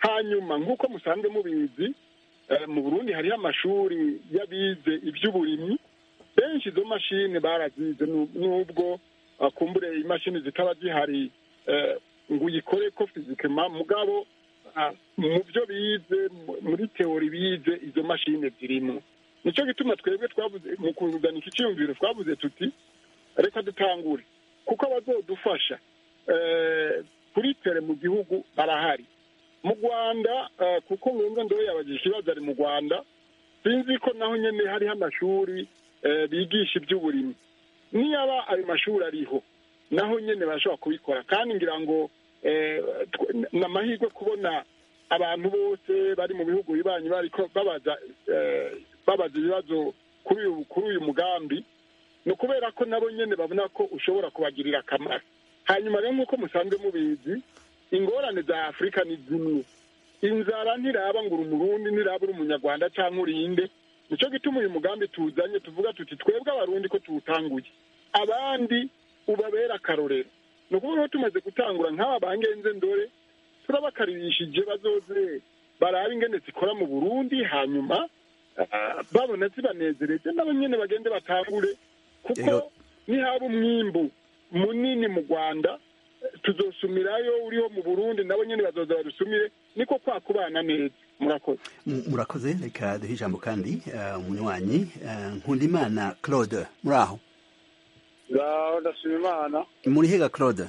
F: hanyuma nk'uko musanzwe mubizi eh, mu burundi hariho amashuri y'abize iby'uburimyi benshi izo mashini barazize nu- nubwo ah, kumbure imashini zitaba zihari eh, ngo uyikore ko fizikema mugabo ah, mu byo bize mu- muri teori bize izo mashini zirimo nicyo gituma twebwe twavuze mu kuzanika icyiyumviro twavuze tuti reka dutangure kuko abazodufasha eh, kuri tere mu gihugu barahari mu rwanda eh, kuko nkunze ndoye yabagije ikibazo ari mu rwanda sinzi ko naho nyine hariho amashuri eh, bigisha iby'uburimyi niyaba ayo mashuri ariho naho nyine barashobora kubikora kandi ngira ngo eh, tw- ni amahirwe kubona abantu bose bari mu bihugu bibanyi bariko babaza eh, babaza ibibazo kuri uyu kuri uyu mugambi ni ukubera ko nabo nyine babona ko ushobora kubagirira akamaro hanyuma rero nk'uko musanzwe mubizi ingorane za afurika ni zimwe inzara ntiraba ngo uri umurundi ntiraba uri umunyarwanda cyangwa urinde nicyo gituma uyu mugambi tuzanye tuvuga tuti twebwe abarundi ko tuwutanguye abandi ubabera akarorero ni ukuvuga ko tumaze gutangura nk'aba bangenze ndore turabakaribishije bazoze barabe ingene zikora mu burundi hanyuma ah, babona zibanezereje nabo nyene bagende batangure kuko
A: Rero-
F: nihaba umwimbu munini mu rwanda eh, tuzosumirayo uriho mu burundi nabo nyene bazoza barusumire niko kwa kubana neza murakoze
A: M- murakoze reka duhe ijambo kandi eh, umunywanyi eh, nkundimana claude muri aho
E: ngaho ndashima imana
A: muri hega claude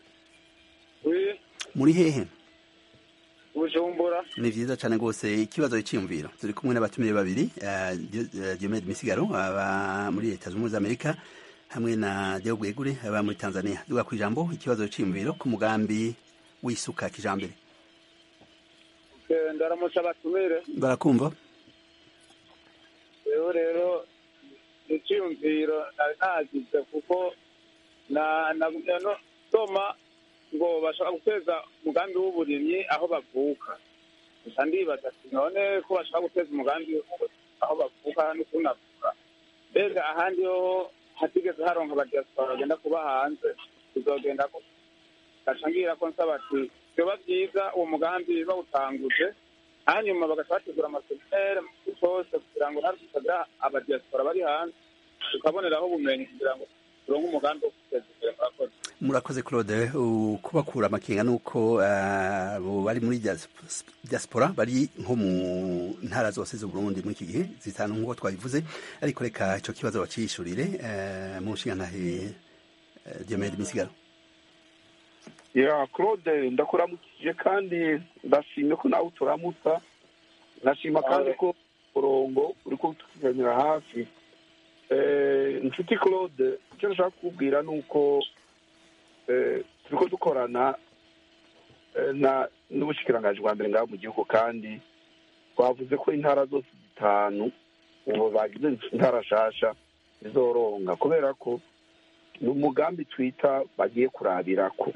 E: wi
A: muri hehe
E: bujumbura
A: ni vyiza cane rwose ikibazo c'iyumviro turi kumwe n'abatumire babiri eh, Dio- eh, Diomede Misigaro aba muri leta zunze ubumwe za Amerika hamwe na Deo Gwegure aba muri Tanzania duga kwijambo ikibazo c'iyumviro ku mugambi w'isuka kijambere
E: Eh, ndaramutse abatumire
A: barakumva
E: rero rero icyiyumviro nari nagize kuko na na no soma ngo bashaka guteza umugambi w'uburimyi aho bavuka gusa ndibaza ati none ko bashaka guteza umugambi aho bavuka n'ukuntu avuka mbega ahandi ho hatigeze haronka abadiaspora bagenda kuba hanze bizogenda ko gaca ngira ko nsaba ati vyoba vyiza uwo mugambi bawutanguje hanyuma bagaca bategura amaseminere mu gihugu cose kugira ngo natwe tutagira abadiaspora bari hanze tukaboneraho ubumenyi kugira ngo turonke umugambi wo guteza imbere murakoze
A: murakoze Claude u- kubakura amakenga nuko eh, abo bari muri dias- diaspora bari nko mu ntara zose z'u Burundi muri iki gihe zitanu nk'uko twabivuze ariko reka ico kibazo bacishurire eh, mu nshingantahe eh, Diomede Misigaro
D: ya claude ndakuramukije kandi ndashimye ko nawe uturamutsa ndashima kandi ko umurongo uri kutuganira hafi Eh, inshuti claude icyo nashaka kukubwira ni uko eh, turiko dukorana eh, na n'ubushikiranganji bwa mbere ngaho mu gihugu kandi twavuze ko intara zose zitanu ubu bagize intara nshasha zizoronga kubera ko ni umugambi twita bagiye kurabirako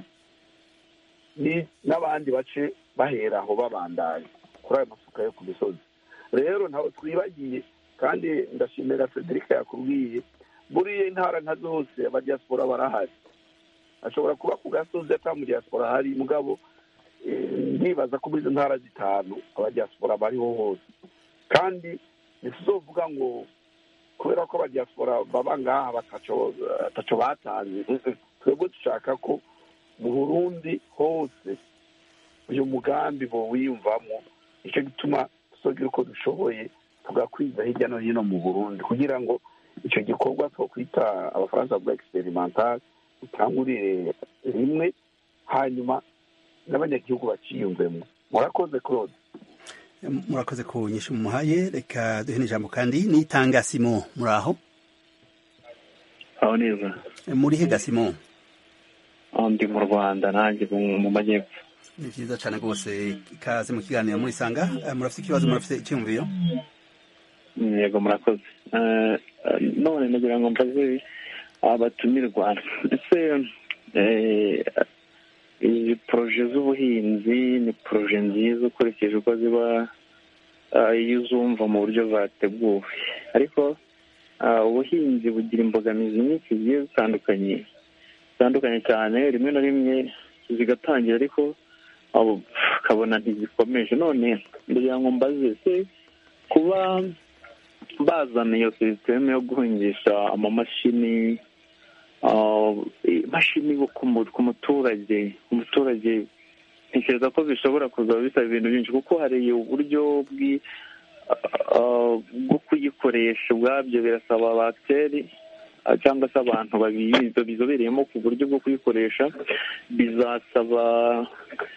D: ni n'abandi bace bahera aho babandanya kuri ayo masuka yo ku misozi rero ntawe twibagiye kandi ndashimira frederica yakubwiye buriya intara nka zose abadiaspora barahari ashobora kuba ku gasozi ata mu diaspora hari mugabo eh, ndibaza ko muri izo ntara zitanu abadiaspora bariho hose kandi ntituzovuga ngo kubera ko abadiaspora baba ngaha bataco bataco batanze twebwe dushaka ko mu burundi hose uyu mugambi bowiyumvamo nicyo gituma tuzogira uko dushoboye tugakwiza hirya no hino mu burundi kugira ngo icyo gikorwa twokwita abafaransa bavuga experimental utangurire rimwe hanyuma n'abanyagihugu baciyumvemo murakoze claude
A: murakoze ku nyinshi mumuhaye reka duhe n'ijambo kandi nitanga Simon muri aho
I: aho neza
A: muri hega Simon
I: aho ndi mu rwanda nanjye mu mu majyepfo
A: ni vyiza cane rwose ikaze mu kiganiro muri sanga Eh, murafite ikibazo murafite icyumviro
I: Mm, yego murakoze Eh, eh, none nagira ngo mbaze abatumirwa ese eh, izi poroje z'ubuhinzi ni poroje nziza ukurikije uko ziba eh, iyo uzumva mu buryo zateguwe ariko ah, ubuhinzi bugira imbogamizi nyinshi zigiye zitandukanye zitandukanye cyane rimwe na rimwe zigatangira ariko abo akabona ntigikomeje none ndagira ngo mbaze se kuba bazana iyo sisiteme yo guhingisha amamashini imashini ku muturage umuturage ntekereza ko bishobora kuzaba bisaba ibintu byinshi kuko hari uburyo bwo kuyikoresha ubwabyo birasaba bagiteri cyangwa se abantu bizobereyemo ku buryo bwo kuyikoresha bizasaba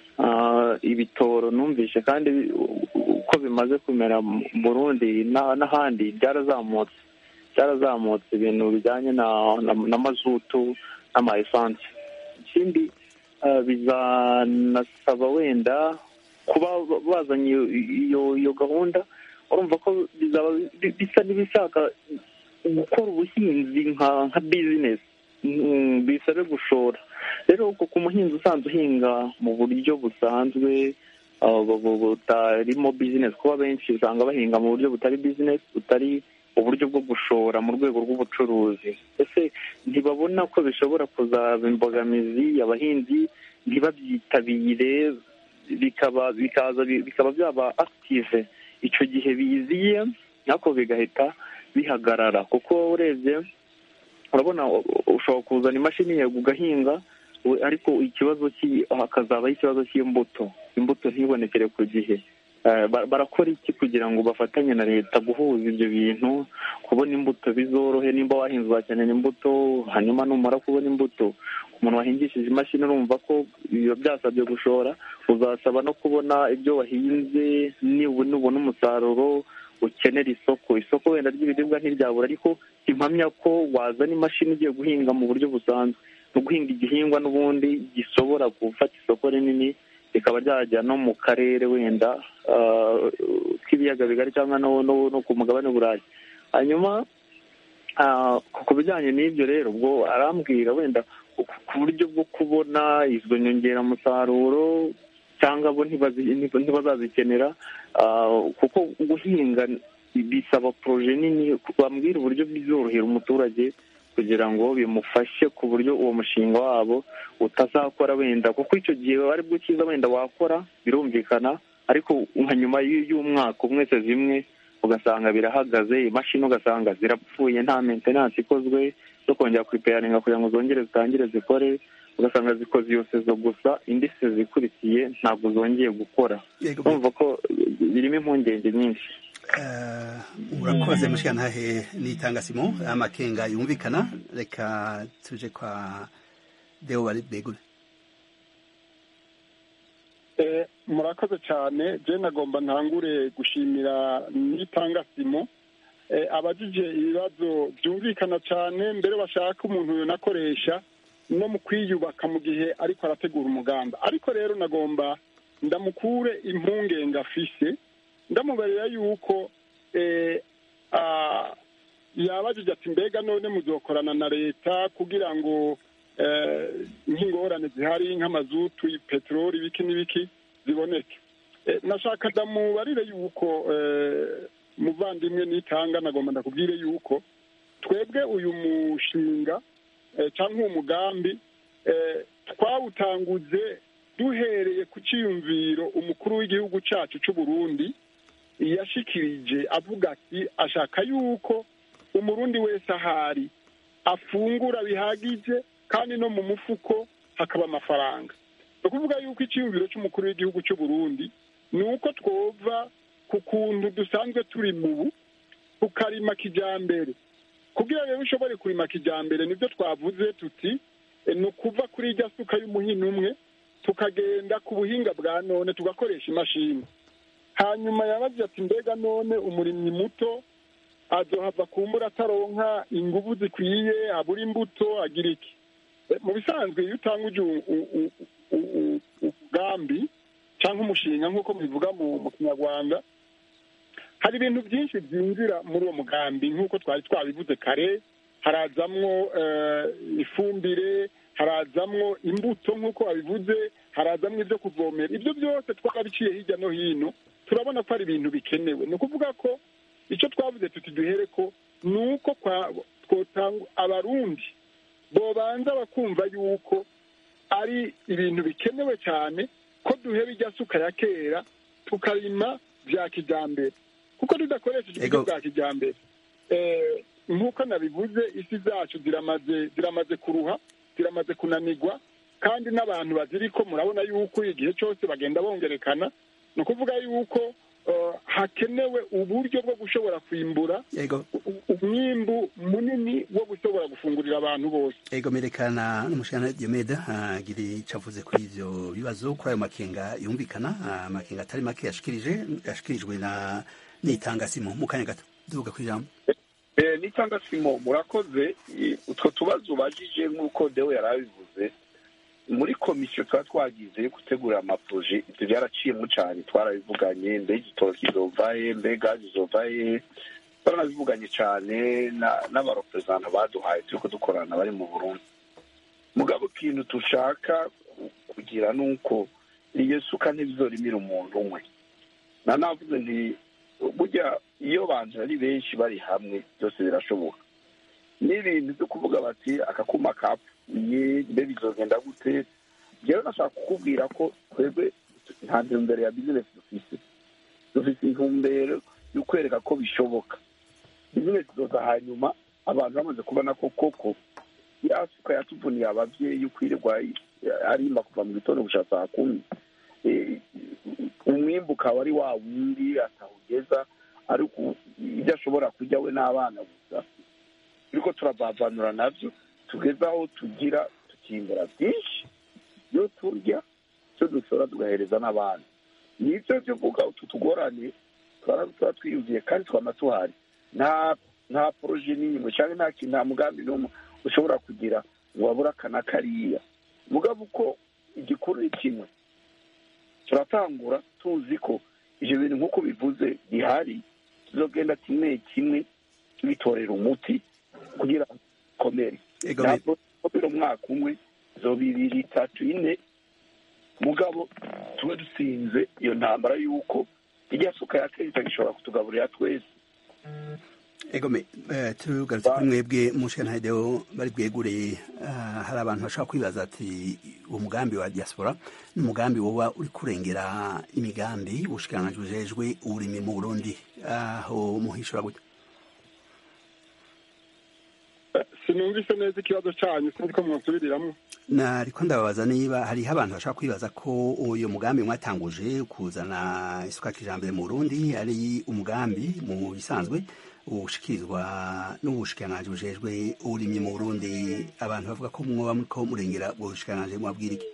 I: ibitoro numvishe kandi uko bimaze kumera mu burundi n'ahandi byarazamutse byarazamutse ibintu bijyanye na mazutu n'ama esanse ikindi bizanasaba wenda kuba bazanye iyo gahunda urumva ko bizaba bisa n'ibishaka gukora ubuhinzi nka bizinesi bisabe gushora rero ku muhinzi usanzwe uhinga mu buryo busanzwe butarimo bizinesi kuba benshi usanga bahinga mu buryo butari bizinesi butari uburyo bwo gushora mu rwego rw'ubucuruzi ese ntibabona ko bishobora kuzaba imbogamizi abahinzi ntibabyitabire bikaba bikaza bikaba byaba akitive icyo gihe biziye ariko bigahita bihagarara kuko urebye urabona ushobora kuzana imashini yego ugahinga ariko ikibazo hakazabaho ikibazo cy'imbuto imbuto ntibonekere ku gihe barakora iki kugira ngo bafatanye na leta guhuza ibyo bintu kubona imbuto bizorohe nimba wahinze uzakenera imbuto hanyuma numara kubona imbuto umuntu wahingishije imashini urumva ko biba byasabye gushora uzasaba no kubona ibyo wahinze nubona umusaruro ukenera isoko isoko wenda ry'ibiribwa ntiryabura ariko impamya ko wazana imashini ugiye guhinga mu buryo busanzwe no guhinga igihingwa n'ubundi gishobora gufata isoko rinini rikaba ryajya no mu karere wenda k'ibiyaga bigari cyangwa no ku mugabane w'uburayi hanyuma ku bijyanye n'ibyo rero ubwo arambwira wenda ku buryo bwo kubona izo nyongeramusaruro cyangwa bo ntibazazikenera kuko guhinga bisaba poroje nini bambwira uburyo bizorohera umuturage kugira ngo bimufashe ku buryo uwo mushinga wabo utazakora wenda kuko icyo gihe ari bwo cyiza wenda wakora birumvikana ariko nka nyuma y'umwaka umwe se zimwe ugasanga birahagaze imashini ugasanga zirapfuye nta mentenanse ikozwe zo kongera kuripeyaringa kugira ngo zongere zitangire zikore ugasanga zikoze iyo sezo gusa indi sezo ikurikiye ntabwo zongeye gukora urumva ko birimo impungenge nyinshi
A: urakoze mushikantahe n'itangasimo amakenga yumvikana reka tuje kwa deo bari begure
F: murakoze cyane je nagomba ntangure gushimira n'itangasimo abajije ibibazo byumvikana cyane mbere bashaka umuntu yonakoresha no mu kwiyubaka mu gihe ariko arategura umuganda ariko rero nagomba ndamukure impungenge afise ndamubarira yuko yabajije ati mbega none muzokorana na leta kugira ngo nk'ingorane zihari nk'amazutu peteroli ibiki n'ibiki ziboneke nashaka ndamubarire yuko muvandimwe nitanga nagomba ndakubwire yuko twebwe uyu mushinga cyangwa uwo mugambi twawutanguze duhereye ku cyiyumviro umukuru w'igihugu cyacu cy'u Burundi yashikirije avuga ati ashaka yuko umurundi wese ahari afungura bihagije kandi no mu mufuko hakaba amafaranga ni ukuvuga yuko icyiyumviro cy'umukuru w'igihugu cy'u Burundi ni uko twova ku kuntu dusanzwe turi mubu tukarima kijyambere kugira rero ushobore kurima kijyambere nibyo twavuze tuti ni ukuva kuri irya suka y'umuhini umwe tukagenda ku buhinga bwa none tugakoresha imashini hanyuma yabaze ati mbega none umurimyi muto azohava kumbura ataronka ingufu zikwiye abura imbuto agira iki mu bisanzwe iyo utanguje umugambi cyangwa umushinga nk'uko mubivuga mu kinyarwanda hari ibintu byinshi byinjira muri uwo mugambi nk'uko twari twabivuze kare harazamwo ifumbire harazamwo imbuto nk'uko babivuze harazamwo ibyo kuvomera ibyo byose twabiciye hirya no hino turabona ko ari ibintu bikenewe ni ukuvuga ko icyo twavuze tuti duhere ko ni uko abarundi bobanza bakumva yuko ari ibintu bikenewe cyane ko duheba ijya suka ya kera tukarima bya kijyambere kuko tudakoresheje uburyo
A: Ego.
F: bwa kijyambere eh, nk'uko nabivuze isi zacu ziramaze ziramaze kuruha ziramaze kunanirwa kandi n'abantu baziriko murabona yuko igihe cyose bagenda bongerekana ni ukuvuga yuko eh, hakenewe uburyo bwo gushobora kwimbura
A: yego
F: u- umwimbu munini wo gushobora gufungurira abantu bose
A: ego merekana n'umushana Diomeda agira icyo avuze kuri ivyo bibazo kuri ayo makenga yumvikana ah, amakenga atari make yashikirije yashikirijwe na nitangasimu mu kanya gato duvuga ku ijambo
D: Eh, nitanga simo murakoze I- utwo tubazo ubajije nk'uko dewe yari abivuze muri komisiyo tuba twagize yo gutegura amaproje ibyo byaraciyemo cyane twarabivuganye mbega igitoro kizovahe mbega zizovahe twaranabivuganye cyane na- n'abareperezanta baduhaye turi kudukorana bari mu burundi mugabo ikintu dushaka ku- kugira ni uko iyo suka ntibizorimira umuntu umwe na navuze nti burya iyo abantu ari benshi bari hamwe byose birashoboka n'ibintu byo kuvuga bati akakuma kapfuye mbe bizogenda gute rero nashaka kukubwira ko twebwe nta ntumbero ya bizinesi dufise dufise intumbero yo kwereka ko bishoboka bizinesi zoza hanyuma abantu bamaze kubona ko koko ya suka yatuvuniye abavyeyi ukwirirwa arimba kuva mu gitondo gushika saa kumi Eh, umwimbu ukaba ari wa wundi atawugeza ariko ibyo ashobora kurya we n'abana gusa turiko turavavanura navyo tugeze aho tugira tukimbura byinshi iyo turya icyo dushobora tugahereza n'abandi nibyo byo uvuga utu tugorane tuba tuba twiyumviye kandi twama tuhari nta nta poroje n'imwe cyangwa nta kintu nta mugambi n'umwe ushobora kugira ngo wabure aka na kariya mugabo uko igikuru ni kimwe turatangura tuzi ko ivyo bintu nk'uko bivuze bihari tuzogenda kimwe kimwe tubitorera umuti kugira ngo bikomere
A: Ego,
D: ntabwo bikomera umwaka umwe zoba ibiri itatu ine mugabo tube dusinze iyo ntambara y'uko irya suka ya kera itagishobora kutugaburira twese
A: egome eh, tugarutse kuri mwebwe mushana hedeo bari bwegure ah, hari abantu bashobora kwibaza ati uwo mugambi wa diaspora ni umugambi woba uri kurengera imigambi ubushikiranganji bujejwe uburimi mu burundi aho muhishura gute
F: sinumvise neza ikibazo cyanyu sinzi ko mwasubiriramwo
A: nariko ndababaza niba hariho abantu bashobora kwibaza ko uyu mugambi mwatanguje kuzana isuka kijambere mu burundi ari umugambi mu bisanzwe ushikirizwa n'ubushikiranganji bujejwe uburimyi mu burundi abantu bavuga ko mwoba muriko murengera ubwo bushikiranganji mwabwira iki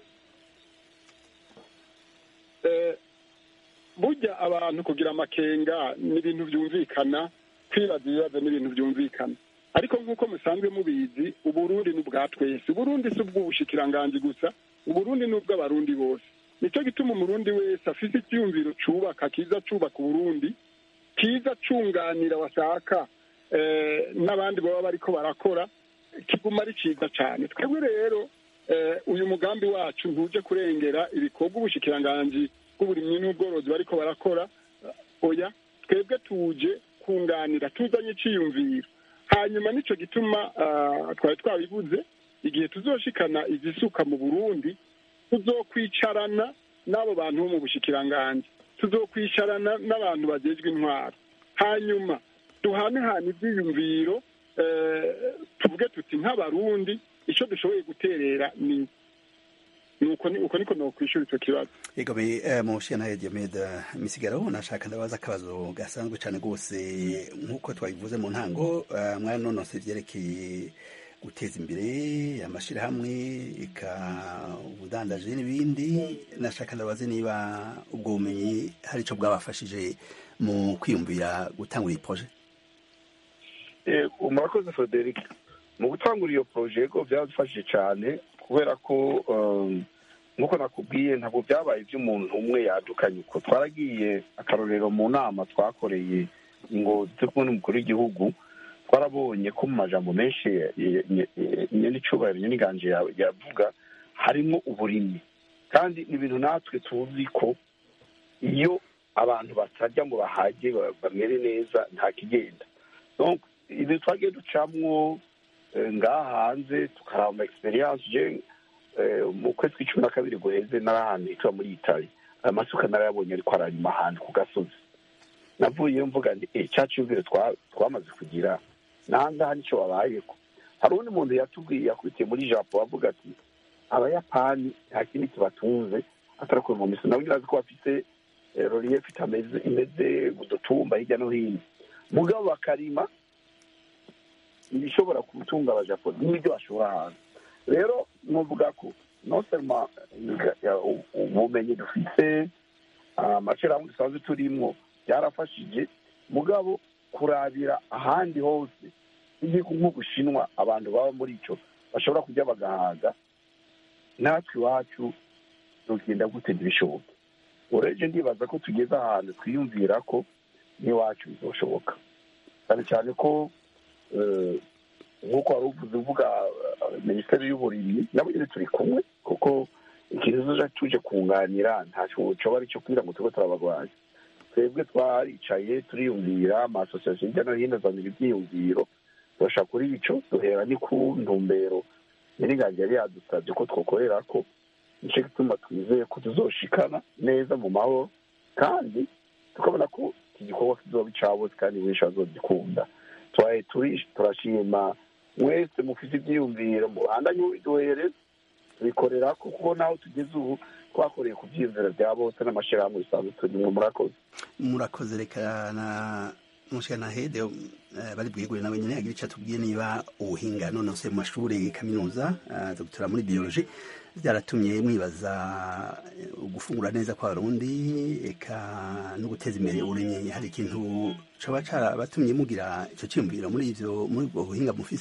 F: Eh, burya abantu kugira amakenga ni ibintu byumvikana kwibaza ibibazo ni ibintu byumvikana ariko nk'uko musanzwe mubizi uburundi ni ubwa twese uburundi si ubw'ubushikiranganji gusa uburundi ni ubw'abarundi bose nicyo gituma umurundi wese afite icyumviro cubaka kiza cubaka uburundi kiza cunganira washaka eh, n'abandi baba bariko barakora kiguma ari ciza cane twebwe rero eh, uyu mugambi wacu ntuje kurengera ibikorwa ubushikiranganji bw'uburimyi n'ubworozi bariko barakora oya twebwe tuje kunganira tuzanye iciyumviro hanyuma nico gituma ah, twari twabivuze igihe tuzoshikana izisuka mu burundi tuzokwicarana n'abo bantu bo mu bushikiranganji tuzokwicarana n'abantu bajejwe intwaro hanyuma duhanehane ivyiyumviro eh, tuvuge tuti nk'abarundi ico dushoboye guterera ni nuko ni uko niko nokwishura ico kibazo
A: egome eh, mushana diomeda misigaro nashaka ndabaza akabazo gasanzwe cane rwose nk'uko twabivuze mu ntango eh, mwaranonose ivyerekeye guteza imbere amashirahamwe eka ubudandaji n'ibindi nashaka ndabaze niba ubwo bumenyi hari ico bwabafashije mu kwiyumvira gutangura iyi projet
D: Eh, murakoze frederic mu gutangura iyo poroje yego byadufashije cyane kubera ko um, nk'uko nakubwiye ntabwo byabaye iby'umuntu umwe yadukanye uko twaragiye akarorero mu nama twakoreye ngo turi kumwe n'umukuru w'igihugu twarabonye ko mu majambo menshi nyenicubahiro nyeniganje yavuga harimo uburimyi kandi ni ibintu natwe tuzi ko iyo abantu batarya ngo bahage ba- bamere neza nta kigenda Donc, ibintu twagiye ducamwo eh, ngaha hanze tukaraba ama experience je mu kwezi kw'icumi na kabiri guheze nari ahantu hitwa muri itali aya masuka narayabonye ariko aranyuma ahantu ku gasozi navuyeyo mvuga nti eh cya cyumviro twamaze kugira nangaha nicyo babayeko hari undi muntu yatubwiye yakubitiye muri japo avuga ati abayapani nta kindi kibatunze atari kuva mu misozi nabo ngira ko bafite relief itameze imeze udutumba hirya no hino mugabo bakarima ibishobora gutunga abajapo n'ibyo bashora hanze rero nuvuga ko nosema ubumenyi dufite amashyirahamwe dusanzwe turimo byarafashije mugabo kurabira ahandi hose igihugu nk'ubushinwa abantu baba muri icyo bashobora kujya bagahaga natwe iwacu tugenda gute ntibishoboke urebye ndibaza ko tugeze ahantu twiyumvira ko n'iwacu bizashoboka cyane cyane ko nk'uko wari uvuze uvuga minisiteri y'uburimyi nabo nyine turi kumwe kuko ikintu tuje kunganira ntacyo coba ari cyo kugira ngo tube turabarwanya twebwe twaricaye turiyumvira amasosiyasiyo hirya no hino azanira ibyiyumviro turashaka kuri icyo duhera ni ku ntumbero nyir'ingange yari yadusabye ko twakorera ko nicyo gituma twizeye ko tuzoshikana neza mu mahoro kandi tukabona ko iki gikorwa kizoba icabose kandi benshi bazogikunda turashima mwese mufite ibyiyumviro mubandanye mubiduhereza tubikorera ko kuko naho tugeze ubu twakoreye ku byiyumviro bya bose n'amashyirahamwe bisanzwe turimo murakoze
A: murakoze reka na mushana hede bari bwigure nawe nyine agira icyo atubwiye niba ubuhinga nonose mu mashuri kaminuza dogitera muri biyoloji byaratumye mwibaza gufungura neza kw'abarundi eka no guteza imbere ubumenyi hari ikintu coba carabatumye mugira ico ciyumviro muri ivyo muri ubwo buhinga mufise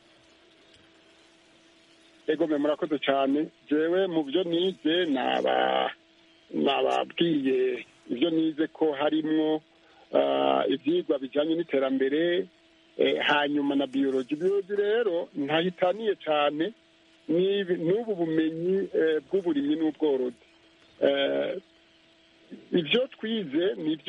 F: egome murakoze cyane jewe mu byo nize naba nababwiye ibyo nize ko harimwo ibyigwa bijyanye n'iterambere hanyuma na biyoloji biyoloji rero ntahitaniye cyane n'ubu bumenyi bw'uburimyi n'ubworozi ibyo twize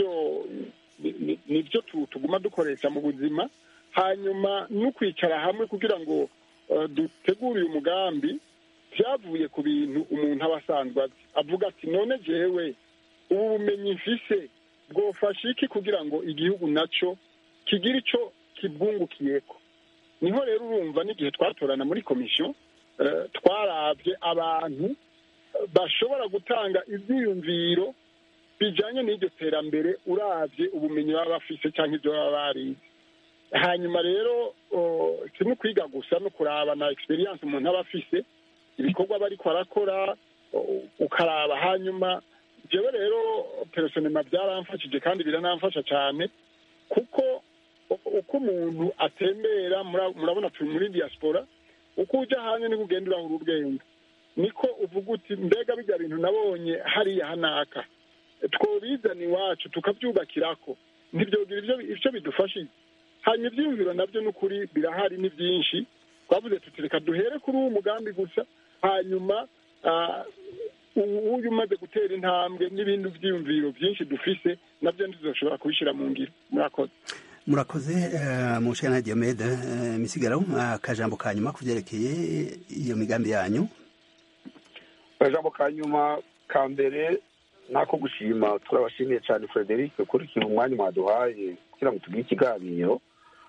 F: nibyo tuguma dukoresha mu buzima hanyuma no kwicara hamwe kugira ngo dutegure uyu mugambi byavuye ku bintu umuntu aba asanzwe azi avuga ati none jewe ubu bumenyi mfise bwofasha iki kugira ngo igihugu nacyo kigire icyo kibwungukiyeko niho rero urumva n'igihe twatorana muri komisiyo twarabye abantu bashobora gutanga ibyiyumviro bijyanye n'iryo terambere urabye ubumenyi baba bafise cyangwa ibyo baba barize hanyuma rero si no kwiga gusa no kuraba na egisperiyanse umuntu aba afise ibikorwa aba ariko arakora ukaraba hanyuma jewe rero personema byaramfashije kandi biranamfasha cyane kuko uko umuntu atembera murabona turi muri diaspora uko ujya hanze niko ugenda urahura ubwenge niko uvuga uti mbega bijya bintu nabonye hariya hanaka twobizana iwacu tukabyubakirako ntibyogira ibyo bidufashije hanyuma ibyiyumviro nabyo ni ukuri birahari ni byinshi twavuze tuti reka duhere kuri uwo mugambi gusa hanyuma uyu umaze gutera intambwe n'ibindi byiyumviro byinshi dufise nabyo ntituzoshobora kubishyira mu ngiro murakoze
A: murakoze mushana diomede misigaro akajambo ka nyuma ku byerekeye iyo migambi yanyu
D: akajambo ka nyuma ka mbere nako gushima turabashimiye cyane frederic ukurikira umwanya mwaduhaye kugira ngo tugire ikiganiro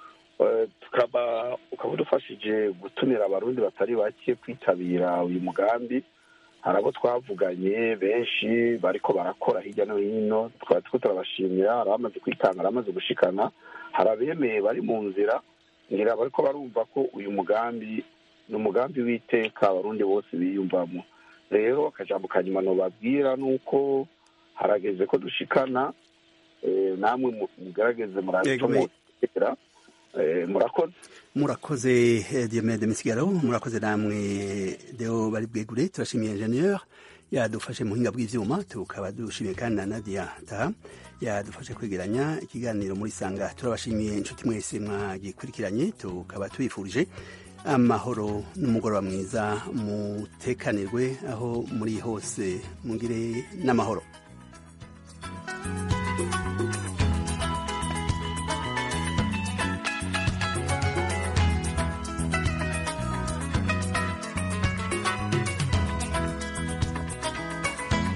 D: tukaba ukaba udufashije gutumira abarundi batari bake kwitabira uyu mugambi hari abo twavuganye benshi bariko barakora hirya no hino tukaba turiko turabashimira hari abamaze kwitanga hari abamaze gushikana hari abemeye bari mu nzira ngira bariko barumva ko uyu mugambi ni umugambi w'iteka abarundi bose biyumvamo rero akajambo ka nyuma nobabwira ni uko harageze ko dushikana namwe mugerageze muratomotera murakoze
A: murakoze diomede misigaro murakoze namwe deo bari bwegure turashimiye ingenieur yadufashe mu buhinga bw'ivyuma tukaba dushimiye kandi na nadia taha yadufashe kwegeranya ikiganiro muri sanga turabashimiye inshuti mwese mwagikurikiranye tukaba tubifurije amahoro n'umugoroba mwiza mutekanirwe aho muri hose mugire n'amahoro